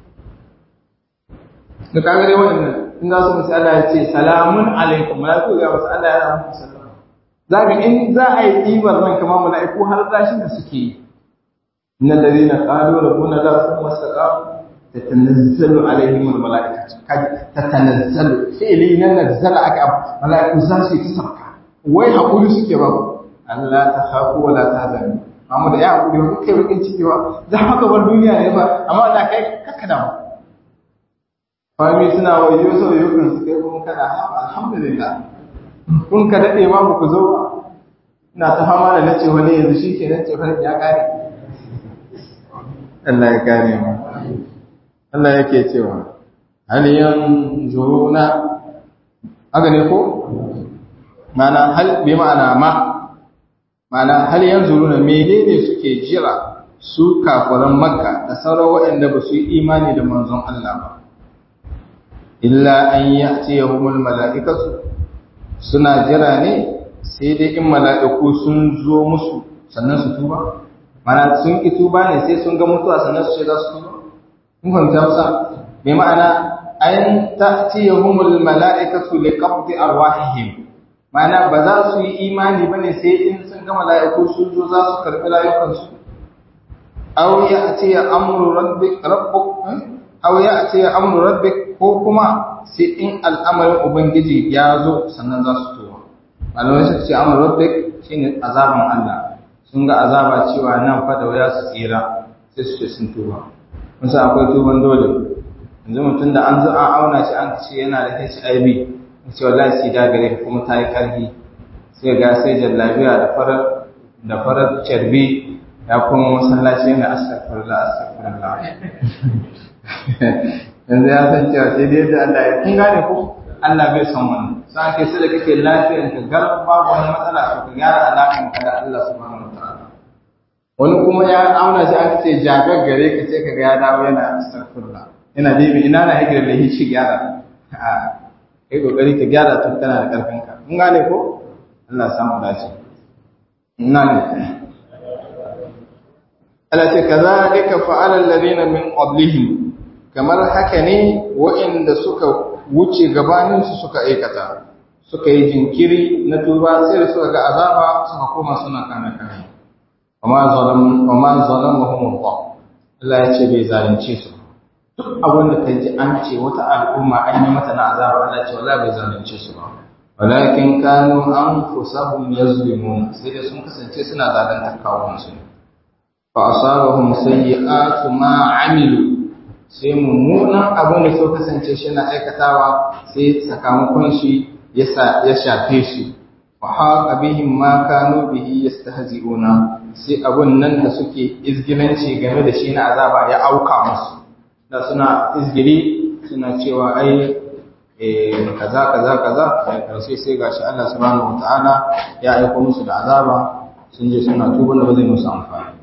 da kagare wannan in za su musu Allah ya ce salamun alaikum mala'iku ga wasu Allah ya rahmu sallama zaka in za a yi ɗibar ran kamar mala'iku har tashin da suke yi innal ladina qalu rabbuna la thumma istaqamu tatanazzalu alaihim almalaikatu tatanazzalu fi'li nan nazzala aka malaiku za su yi sauka wai hakuri suke ba Allah ta khafu wa la tahzanu amma da ya hakuri ba kai bakin ciki ba za ka bar duniya ne ba amma da kai kaka da fami suna wayo sau yau kan su kai kuma kana alhamdulillah kun ka dade ma ku zo ba ina ta fama da nace wani yanzu shi ke nace wani ya kare Allah ya kare mu Allah yake cewa hal yanzuruna haka ne ko mana hal bi ma'ana ma mana hal yanzuruna menene suke jira su kafiran makka da sauran waɗanda ba su yi imani da manzon Allah ba illa an ya'tiyahumul mala'ikatu suna jira ne sai dai in mala'iku sun zo musu sannan su tuba mana sun ki tuba ne sai sun ga mutuwa sannan su ce za su tuba kun fahimta masa bai ma'ana an ta'tiyahumul mala'ikatu liqabdi arwahihim mana ba za su yi imani bane sai in sun ga mala'iku sun zo za su karbi rayukansu aw ya'ti amru rabbik rabbuk aw ya'ti amru rabbik ko kuma sai in al'amarin ubangiji ya zo sannan za su tuba malamai suka ce amru rabbik shine azaban Allah sun ga azaba cewa nan fa da waya su tsira sai su ce sun tuba mun san akwai tuban dole yanzu mutum da an zo an auna shi an ce yana da HIV ce wallahi sai da gare kuma ta yi karfi sai ga sai jallabiya da farar da farar carbi ya kuma masallaci yana astaghfirullah astaghfirullah yanzu ya san cewa sai dai da Allah ya kun gane ko Allah bai san wannan sai kai sai da kake lafiyar ka gar babu wani matsala to ka gyara alakan ka da Allah subhanahu wataala wani kuma ya auna shi aka ce jagar gare ka sai kaga ya dawo yana astaghfirullah yana dibi ina na yake da shi gyara a kai kokari ka gyara tun kana da karfin ka kun gane ko Allah ya samu dace ina ne Allah ce kazalika fa'ala alladhina min qablihim kamar haka ne waɗanda suka wuce gabaninsu suka aikata suka yi jinkiri na tuba sai da suka ga azaba suka koma suna kana kana amma zalamahum Allah Allah ya ce bai zalunce su duk abin da kai ji an ce wata al'umma an yi mata na azaba Allah ce wallahi bai zalunce su ba walakin kanu anfusahum yazlimun sai da sun kasance suna zalunta kawunan su fa asabahum sayyi'atu ma amilu sai mummunan abin da so kasance shi na aikatawa sai sakamakon shi ya shafe su wa haqa bihim ma kanu bihi yastahzi'una sai abun nan da suke izgilanci game da shi na azaba ya auka musu da suna izgiri suna cewa ai eh kaza kaza kaza sai karshe sai gashi Allah subhanahu wataala ya aika musu da azaba sun je suna tuban da ba zai musu amfani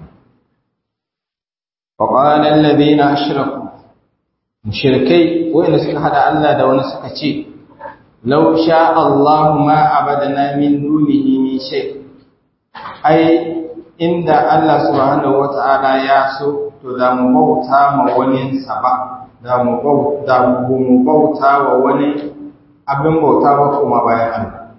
وقال الذين أشركوا mushrikai wanda suka hada Allah da wani suka ce law sha Allah ma abadana min dunihi min shay ai inda Allah subhanahu wata'ala ya so to da mu bauta ma wani saba da mu bauta mu bauta wa wani abin bauta ba kuma bayan Allah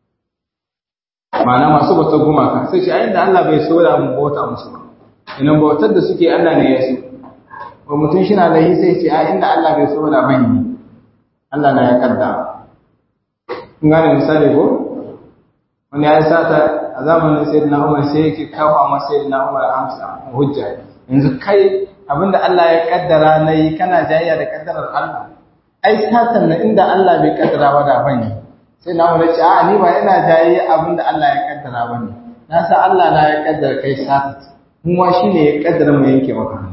ma'ana masu bauta gumaka sai shi ai inda Allah bai so da mu bauta musu ba ina bautar da suke Allah ne ya so wa mutum shi na lahi sai ce a inda Allah bai so da bane Allah na ya kaddara kun gane misali ko wani ya sata a zamanin sayyidina Umar sai yake kafa ma sayyidina Umar amsa hujja yanzu kai abinda Allah ya kaddara nayi kana jayayya da kaddarar Allah ai satan na inda Allah bai kaddara ba da bane sai na Umar ce a ni ba ina jayayya abinda Allah ya kaddara bane na sa Allah na ya kaddara kai sata mu ma shine ya kaddara mu yanke maka hannu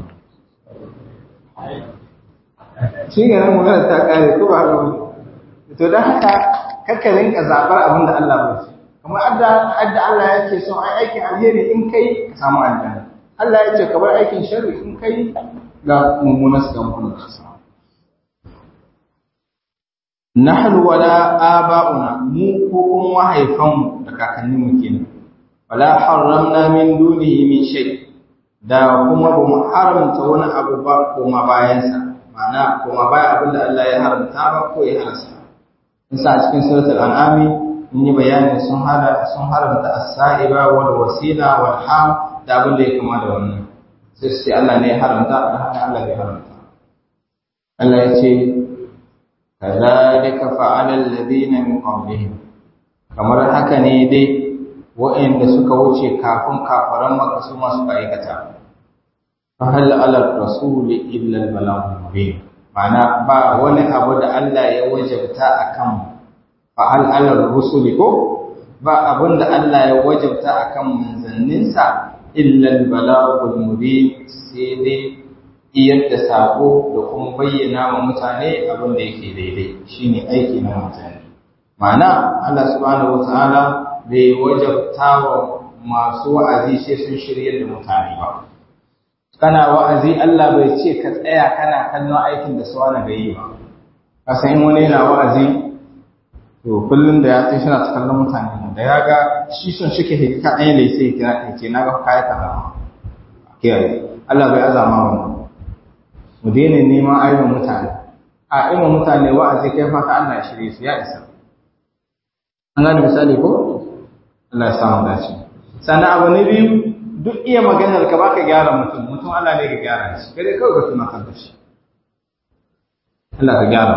shi ne nan magana ta kare ko ba haka to dan haka kakka rinka zabar abin da Allah bai ce kamar adda adda Allah yake so ai aikin alheri in kai ka samu aljanna Allah ya ce ka bar aikin sharri in kai ga mummunan sakamakon da ka samu nahnu wala aba'una mu ko kuma mahaifanmu da kakanninmu kenan wala harramna min dunihi min shay da kuma ba mu haramta wani abu ba koma bayansa ma'ana koma baya abin da Allah ya haramta ba ko ya halasta nisa a cikin suratul an'ami mun yi bayani sun hada sun haramta as-sa'iba wal wasila wal ham da abin da ya kama da wannan sai sai Allah ne ya haramta da haka Allah bai haramta Allah ya ce kazalika fa'ala alladhina min qablihim kamar haka ne dai waɗanda suka wuce kafin kafaran maka su masu aikata fa hal ala rasuli illa al balagh mubin ma'ana ba wani abu da Allah ya wajabta akan fa hal ala rusuli ko ba abin da Allah ya wajabta akan manzanninsa illa al balagh mubin sai dai iyar da sako da kuma bayyana wa mutane abin da yake daidai shine aiki na mutane ma'ana Allah subhanahu wataala bai wajabta wa masu wa'azi sai sun shirye da mutane ba kana wa'azi Allah bai ce ka tsaya kana kallon aikin da su wani bai yi ba ka san in wani yana wa'azi to kullum da ya tsaye suna ta kallon mutane da ya ga shi son shi ke hikka ɗaya ne sai kira ka ce na ga kayan kaza kiyaye Allah bai azama wannan mu daina neman aibin mutane a ima mutane wa'azi kai fata Allah ya shirye su ya isa an gane misali ko Allah ya samu dace sannan abu na biyu duk iya maganar ka baka gyara mutum mutum Allah ne ka gyara shi kai kawai ka tunatar da shi Allah ka gyara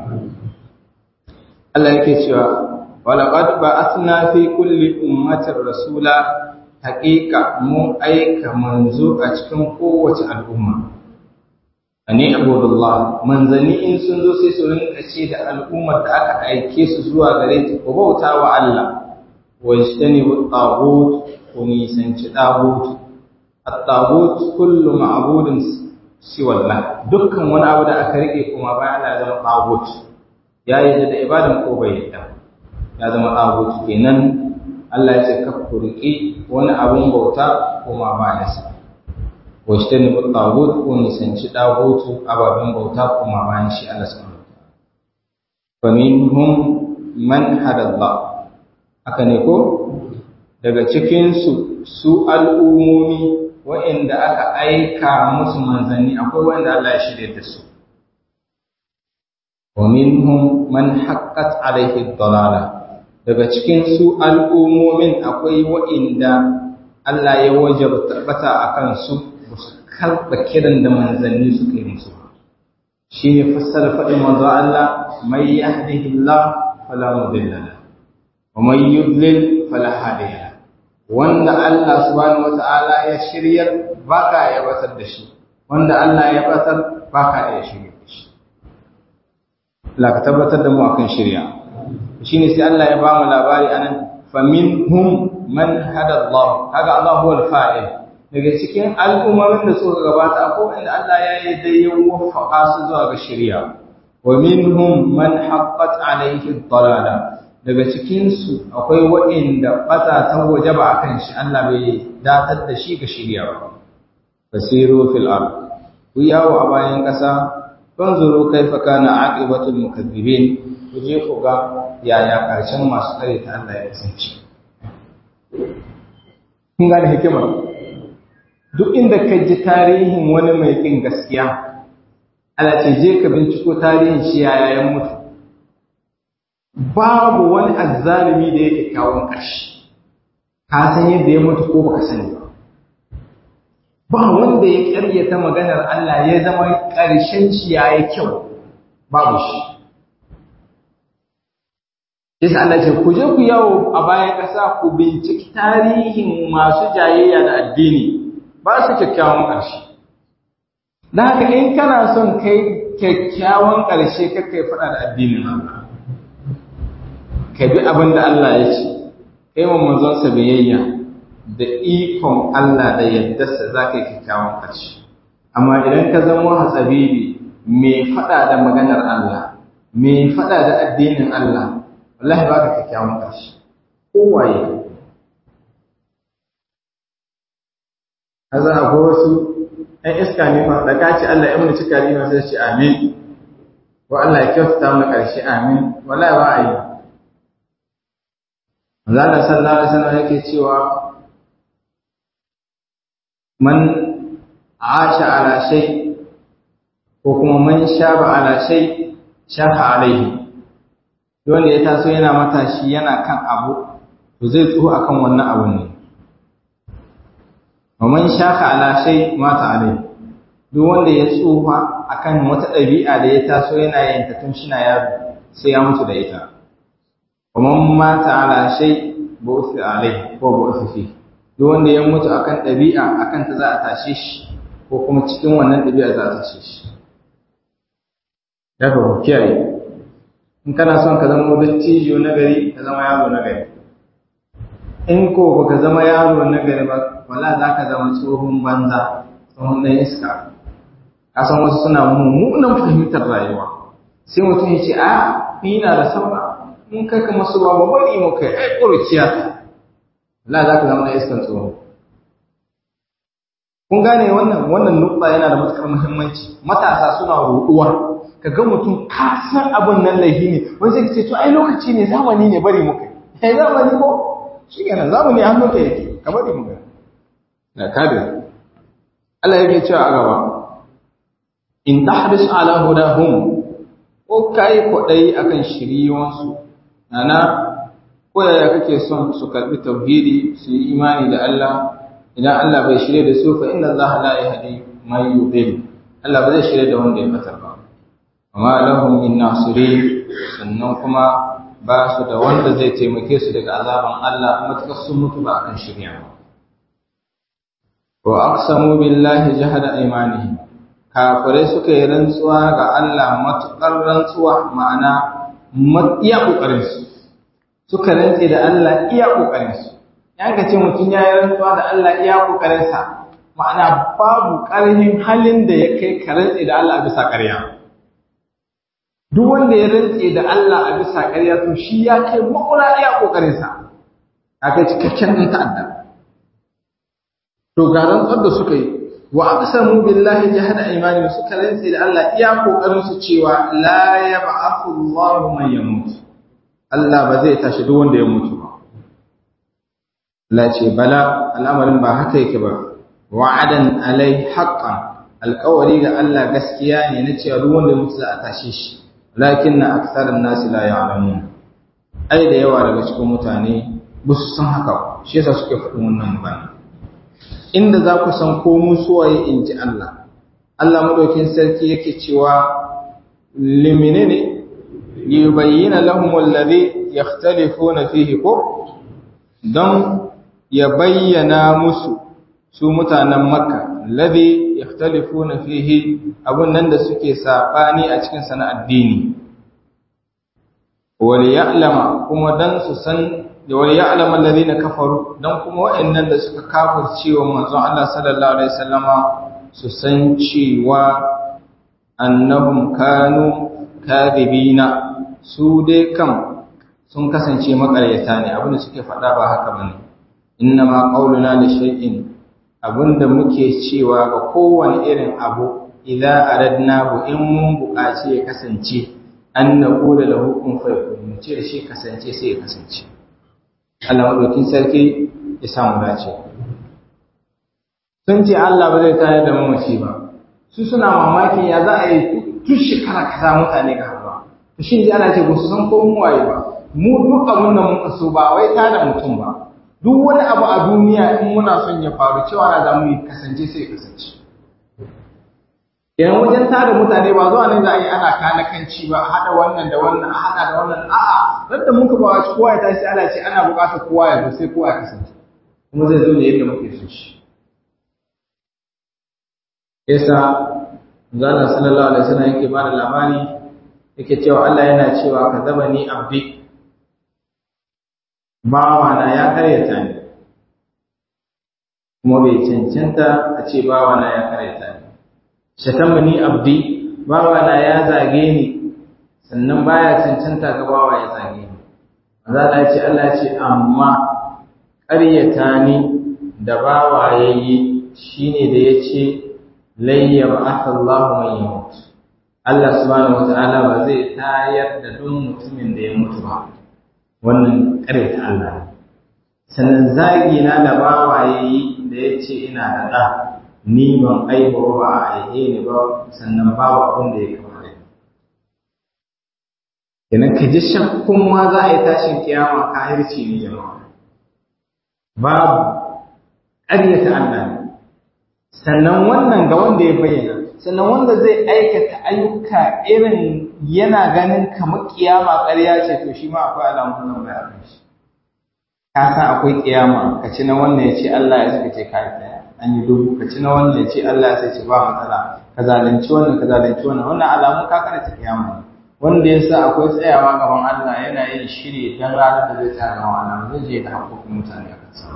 Allah yake cewa walaqad ba'athna fi kulli ummatin rasula haqiqa mu aika manzo a cikin kowace al'umma ani abudullah manzanni in sun zo sai su rinka ce da al'ummar da aka aike su zuwa gare ta ko bauta wa Allah wa yajtanibu at-taghut ko nisanci taghut at-taghut kullu ma'budin siwa Allah dukkan wani abu da aka rike kuma bayan Allah ya zama taghut ya yi da ibadan ko bai yadda ya zama taghut kenan Allah ya ce ka kurki wani abun bauta kuma bayan sa wajtani bu tagut ko nisanci dagutu ababen bauta kuma bayan shi Allah subhanahu wa ta'ala fa minhum man hadallah haka ne ko daga cikin su su al'umomi wa'inda aka aika musu manzanni akwai wanda Allah ya shirye da su wa minhum man haqqat alaihi dalala daga cikin su al'umomin akwai wa'inda Allah ya wajabta bata akan su karɓa kiran da manzanni suka yi musu shi ne fassara faɗin manzo Allah mai yahdihillah fala mudilla la wa man yudlil fala hadiya wanda Allah subhanahu wata'ala ya shiryar baka ya batar da shi wanda Allah ya batar baka ya shirya da shi Allah ka tabbatar da mu akan shirya shine sai Allah ya ba mu labari anan faminhum man hada Allah kaga Allah huwa al-fa'il daga cikin al'ummomin da suka gabata ko inda Allah ya yi da ya wafaka su zuwa ga shari'a wa minhum man haqqat alayhi dalala daga cikin su akwai waɗanda bata ta wajaba akan shi Allah bai datar da shi ga shari'a ba fasiru fil ard ku yawo a bayan ƙasa fanzuru kaifa kana aqibatul mukaththibin ku je ku ga yaya ƙarshen masu kare ta Allah ya kasance kun gane hikimar duk inda ka ji tarihin wani mai ƙin gaskiya ala ce je ka binciko tarihin shi yaya ya mutu babu wani azzalumi da yake kawon ƙarshe ka san yadda ya mutu ko baka sani ba ba wanda ya ƙaryata maganar Allah ya zama ƙarshen shi yayi kyau babu shi Yasa Allah ce ku je ku yawo a bayan ƙasa ku binciki tarihin masu jayayya da addini ba su kyakkyawan ƙarshe. Da haka in kana son kai kyakkyawan ƙarshe kakai faɗa da addinin Allah. Ka bi abin da Allah ya ce, kai wa manzonsa biyayya da ikon Allah da yaddarsa za ka yi kyakkyawan ƙarshe. Amma idan ka zama hatsabibi mai faɗa da maganar Allah, mai faɗa da addinin Allah, wallahi ba ka kyakkyawan ƙarshe. Kowaye kaza akwai wasu ɗan iska ne fa da ka ce Allah ya mun cika rima sai ce amin ko Allah ya kyautata mu ƙarshe amin wallahi ba a yi Allah sallallahu alaihi wasallam yake cewa man asha ala shay ko kuma man shaba ala shay shafa alaihi wanda ya taso yana matashi yana kan abu to zai tsoho akan wannan abun ne wa man shaka ala shay mata alai duk wanda ya tsufa akan wata ɗabi'a da ya taso yana yin ta tun shi na yaro sai ya mutu da ita kuma mata ala shay bu'thi alai ko bu'thi fi duk wanda ya mutu akan ɗabi'a akan ta za a tashe shi ko kuma cikin wannan ɗabi'a za a tashe shi daga ku kiyaye in kana son ka zama dattijo na gari ka zama yaro na gari in ko baka zama yaro na gari ba wala za ka zama tsohon banza tsohon ɗan iska ka san wasu suna mummunan fahimtar rayuwa sai mutum ya ce a ni na da saura mun kai ka masu ba bari mu kai ai ƙuruciya ta wala za ka zama ɗan iskan tsohon kun gane wannan wannan nukta yana da matuƙar muhimmanci matasa suna roɗuwa ka ga mutum ka san abin nan laifi ne wani sai ce to ai lokaci ne zamani ne bari mu kai ai zamani ko shi kenan zamani an nuka yake ka bari mu kai na kadir Allah yake cewa a gaba in tahris ala hudahum ko kai kwadai akan shiriyon nana ko yaya kake son su karbi tauhidi su yi imani da Allah idan Allah bai shirye da su fa inna Allah la yahdi man yudil Allah ba zai shirye da wanda ya fatar ba amma lahum min nasirin sannan kuma ba su da wanda zai taimake su daga azaban Allah matakar sun mutu ba akan shirya ba wa aqsamu billahi jahada imanihim kafirai suka yi rantsuwa ga Allah matukar rantsuwa ma'ana iya kokarin su suka rantse da Allah iya kokarin su ya ga ce mutum ya yi rantsuwa da Allah iya kokarin sa ma'ana babu karhin halin da ya kai ka rantse da Allah bisa ƙarya duk wanda ya rantse da Allah a bisa ƙarya to shi ya kai makura iya kokarin sa aka cikakken ɗan ta'adda to ga rantsar da suka yi wa aqsamu billahi jahada imani suka rantse da Allah iya kokarin su cewa la yab'athu Allahu man yamut Allah ba zai tashi duk wanda ya mutu ba la ce bala al'amarin ba haka yake ba wa'adan alai haqqan alƙawari ga Allah gaskiya ne na cewa duk wanda ya mutu za a tashe shi lakinna aktharun nasi la ya'lamun ai da yawa daga cikin mutane ba su san haka shi yasa suke faɗin wannan magana inda za ku san ko mu suwaye in ji Allah Allah madaukin sarki yake cewa limine ne yubayyana lahum alladhi yakhtalifuna fihi ko don ya bayyana musu su mutanen makka alladhi yakhtalifuna fihi abun nan da suke sabani a cikin sana addini wal ya'lama kuma dan su san wal ya'lam alladhina kafaru dan kuma wa'annan da suka kafirce wa manzon Allah sallallahu alaihi wasallama su san cewa annahum kanu kadhibina su dai kam sun kasance makaryata ne abinda suke faɗa ba haka bane innama qauluna li shay'in abinda muke cewa ga kowane irin abu idza aradnahu in mun buƙaci ya kasance an naqula lahu kun fayakun mu ce da shi kasance sai ya kasance Allah madaukin sarki ya samu dace sun ce Allah ba zai tayar da mamaci ba su suna mamaki ya za a yi tun shekara kaza mutane ga hawa to shi ne ana ce ba su san ko mu waye ba mu duk abin da muka so ba wai ta da mutum ba duk wani abu a duniya in muna son ya faru cewa na zamu yi kasance sai ya kasance idan wajen tada mutane ba zuwa ne za a yi ana kanakanci ba a haɗa wannan da wannan a haɗa da wannan a'a da muka ba ci kowa ya tashi ana ce ana buƙatar kowa ya zo sai kowa ya kasance kuma zai zo ne yadda muke so shi yasa zana sallallahu alaihi wasallam yake bada labari yake cewa Allah yana cewa ka zaba ni abdi bawa na ya karyata ni kuma bai cancanta a ce bawa na ya karyata ni shatama ni abdi bawa na ya zage ni sannan baya cancanta ga bawa ya zage ni za ta ce Allah ce amma ƙaryata ni da bawa yayi shine da yace layya ba'atha Allahu man yamut Allah subhanahu wata'ala ba zai tayar da duk mutumin da ya mutu ba wannan ƙaryata Allah sannan zagi na da bawa yayi da yace ina da da ni ban aiba ba a aihe ni ba sannan babu abin da ya kamata kenan ka ji shakkun ma za a yi tashin kiyama kahirci ne jama'a babu ƙaryata Allah ne sannan wannan ga wanda ya bayyana sannan wanda zai aikata ayyuka irin yana ganin kamar kiyama ƙarya ce to shi ma akwai alamun nan bai akan shi ka san akwai kiyama ka ci na wannan ya ce Allah ya saka ce kai daya an yi dubu ka ci na wannan ya ce Allah ya ce ba matsala ka zalunci wannan ka zalunci wannan wannan alamun ka karanta kiyama wanda ya sa akwai tsayawa gaban Allah yana yin shiri dan ranar da zai tsaya gaban Allah zai je da haƙoƙin mutane a kansa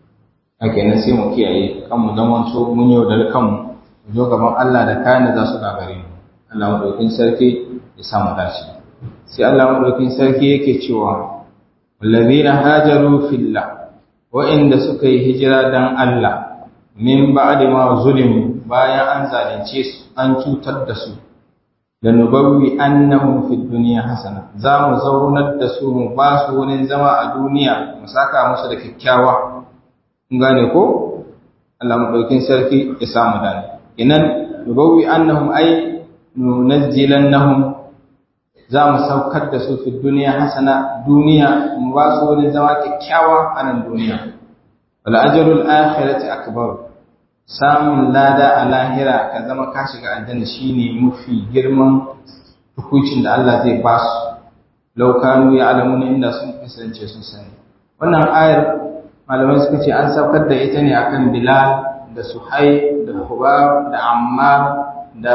ake nan sai mu kiyaye kanmu zaman so mun yau da kanmu mu zo gaban Allah da kayan da za su gagare mu Allah madaukin sarki ya sa mu dace sai Allah madaukin sarki yake cewa wallazina hajaru fillah wa'inda suka yi hijira dan Allah min ba'di ma zulimu bayan an zalunce su an cutar da su da nubawwi annahum fid dunya hasana za mu zaunar da su mu ba su wurin zama a duniya mu saka musu da kyakkyawa kun gane ko Allah madaukin sarki ya samu dani inan nubawwi annahum ay nunazzilannahum za mu saukar da su fi duniya hasana duniya mu ba su wurin zama kyakkyawa a nan duniya wal ajrul akhirati akbar samun lada a lahira ka zama ka shiga aljanna shine mafi girman hukuncin da Allah zai ba su law kanu ya'lamuna inda sun kasance sun sani wannan ayar malamai suka ce an saukar da ita ne akan Bilal da Suhai da Hubab da Ammar da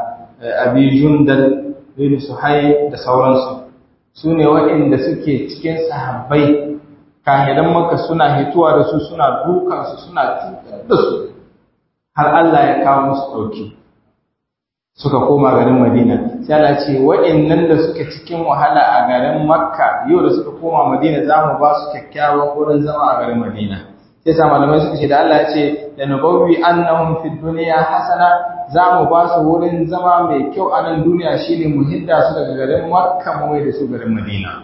Abi Jundal bin Suhai da sauransu su ne waɗanda suke cikin sahabbai kahidan maka suna hituwa da su suna dukansu suna cutar da su har Allah ya kawo musu ɗauki suka koma garin Madina sai Allah ce waɗannan da suke cikin wahala a garin Makka yau da suka koma Madina za mu ba su kyakkyawan wurin zama a garin Madina sai sa malamai suka ce da Allah ya ce da nubawwi annahum fid dunya hasana za mu ba su wurin zama mai kyau a nan duniya shine mu hidda su daga garin Makka mu mai da su garin Madina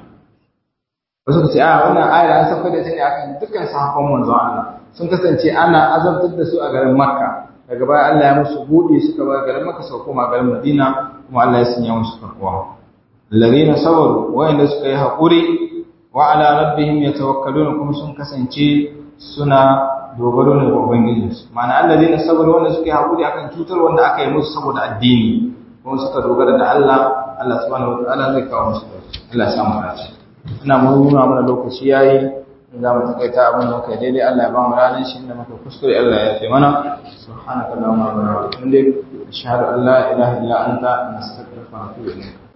wasu ka ce a wannan ayar an sauka da ta ne akan dukkan sahabban manzon Allah sun kasance ana azabtar da su a garin Makka daga baya Allah ya musu buɗe suka bar garin Makka sau koma garin Madina kuma Allah ya sanya musu takwa alladhina sabaru wa'inda suka yi haƙuri wa ala rabbihim yatawakkaluna kuma sun kasance suna dogaro ne ga ubangijinsu ma'ana alladhina sabaru wanda suka yi haƙuri akan cutar wanda aka yi musu saboda addini kuma suka dogara da Allah Allah subhanahu wa ta'ala zai kawo musu Allah ya samu dace ina nuna mana lokaci yayi za mu takaita abin da muka daidai Allah ya ba mu ranar shi inda muka kuskure Allah ya fi mana subhanaka allahumma wa bihamdika ashhadu an la ilaha illa anta nastaghfiruka wa atubu ilayk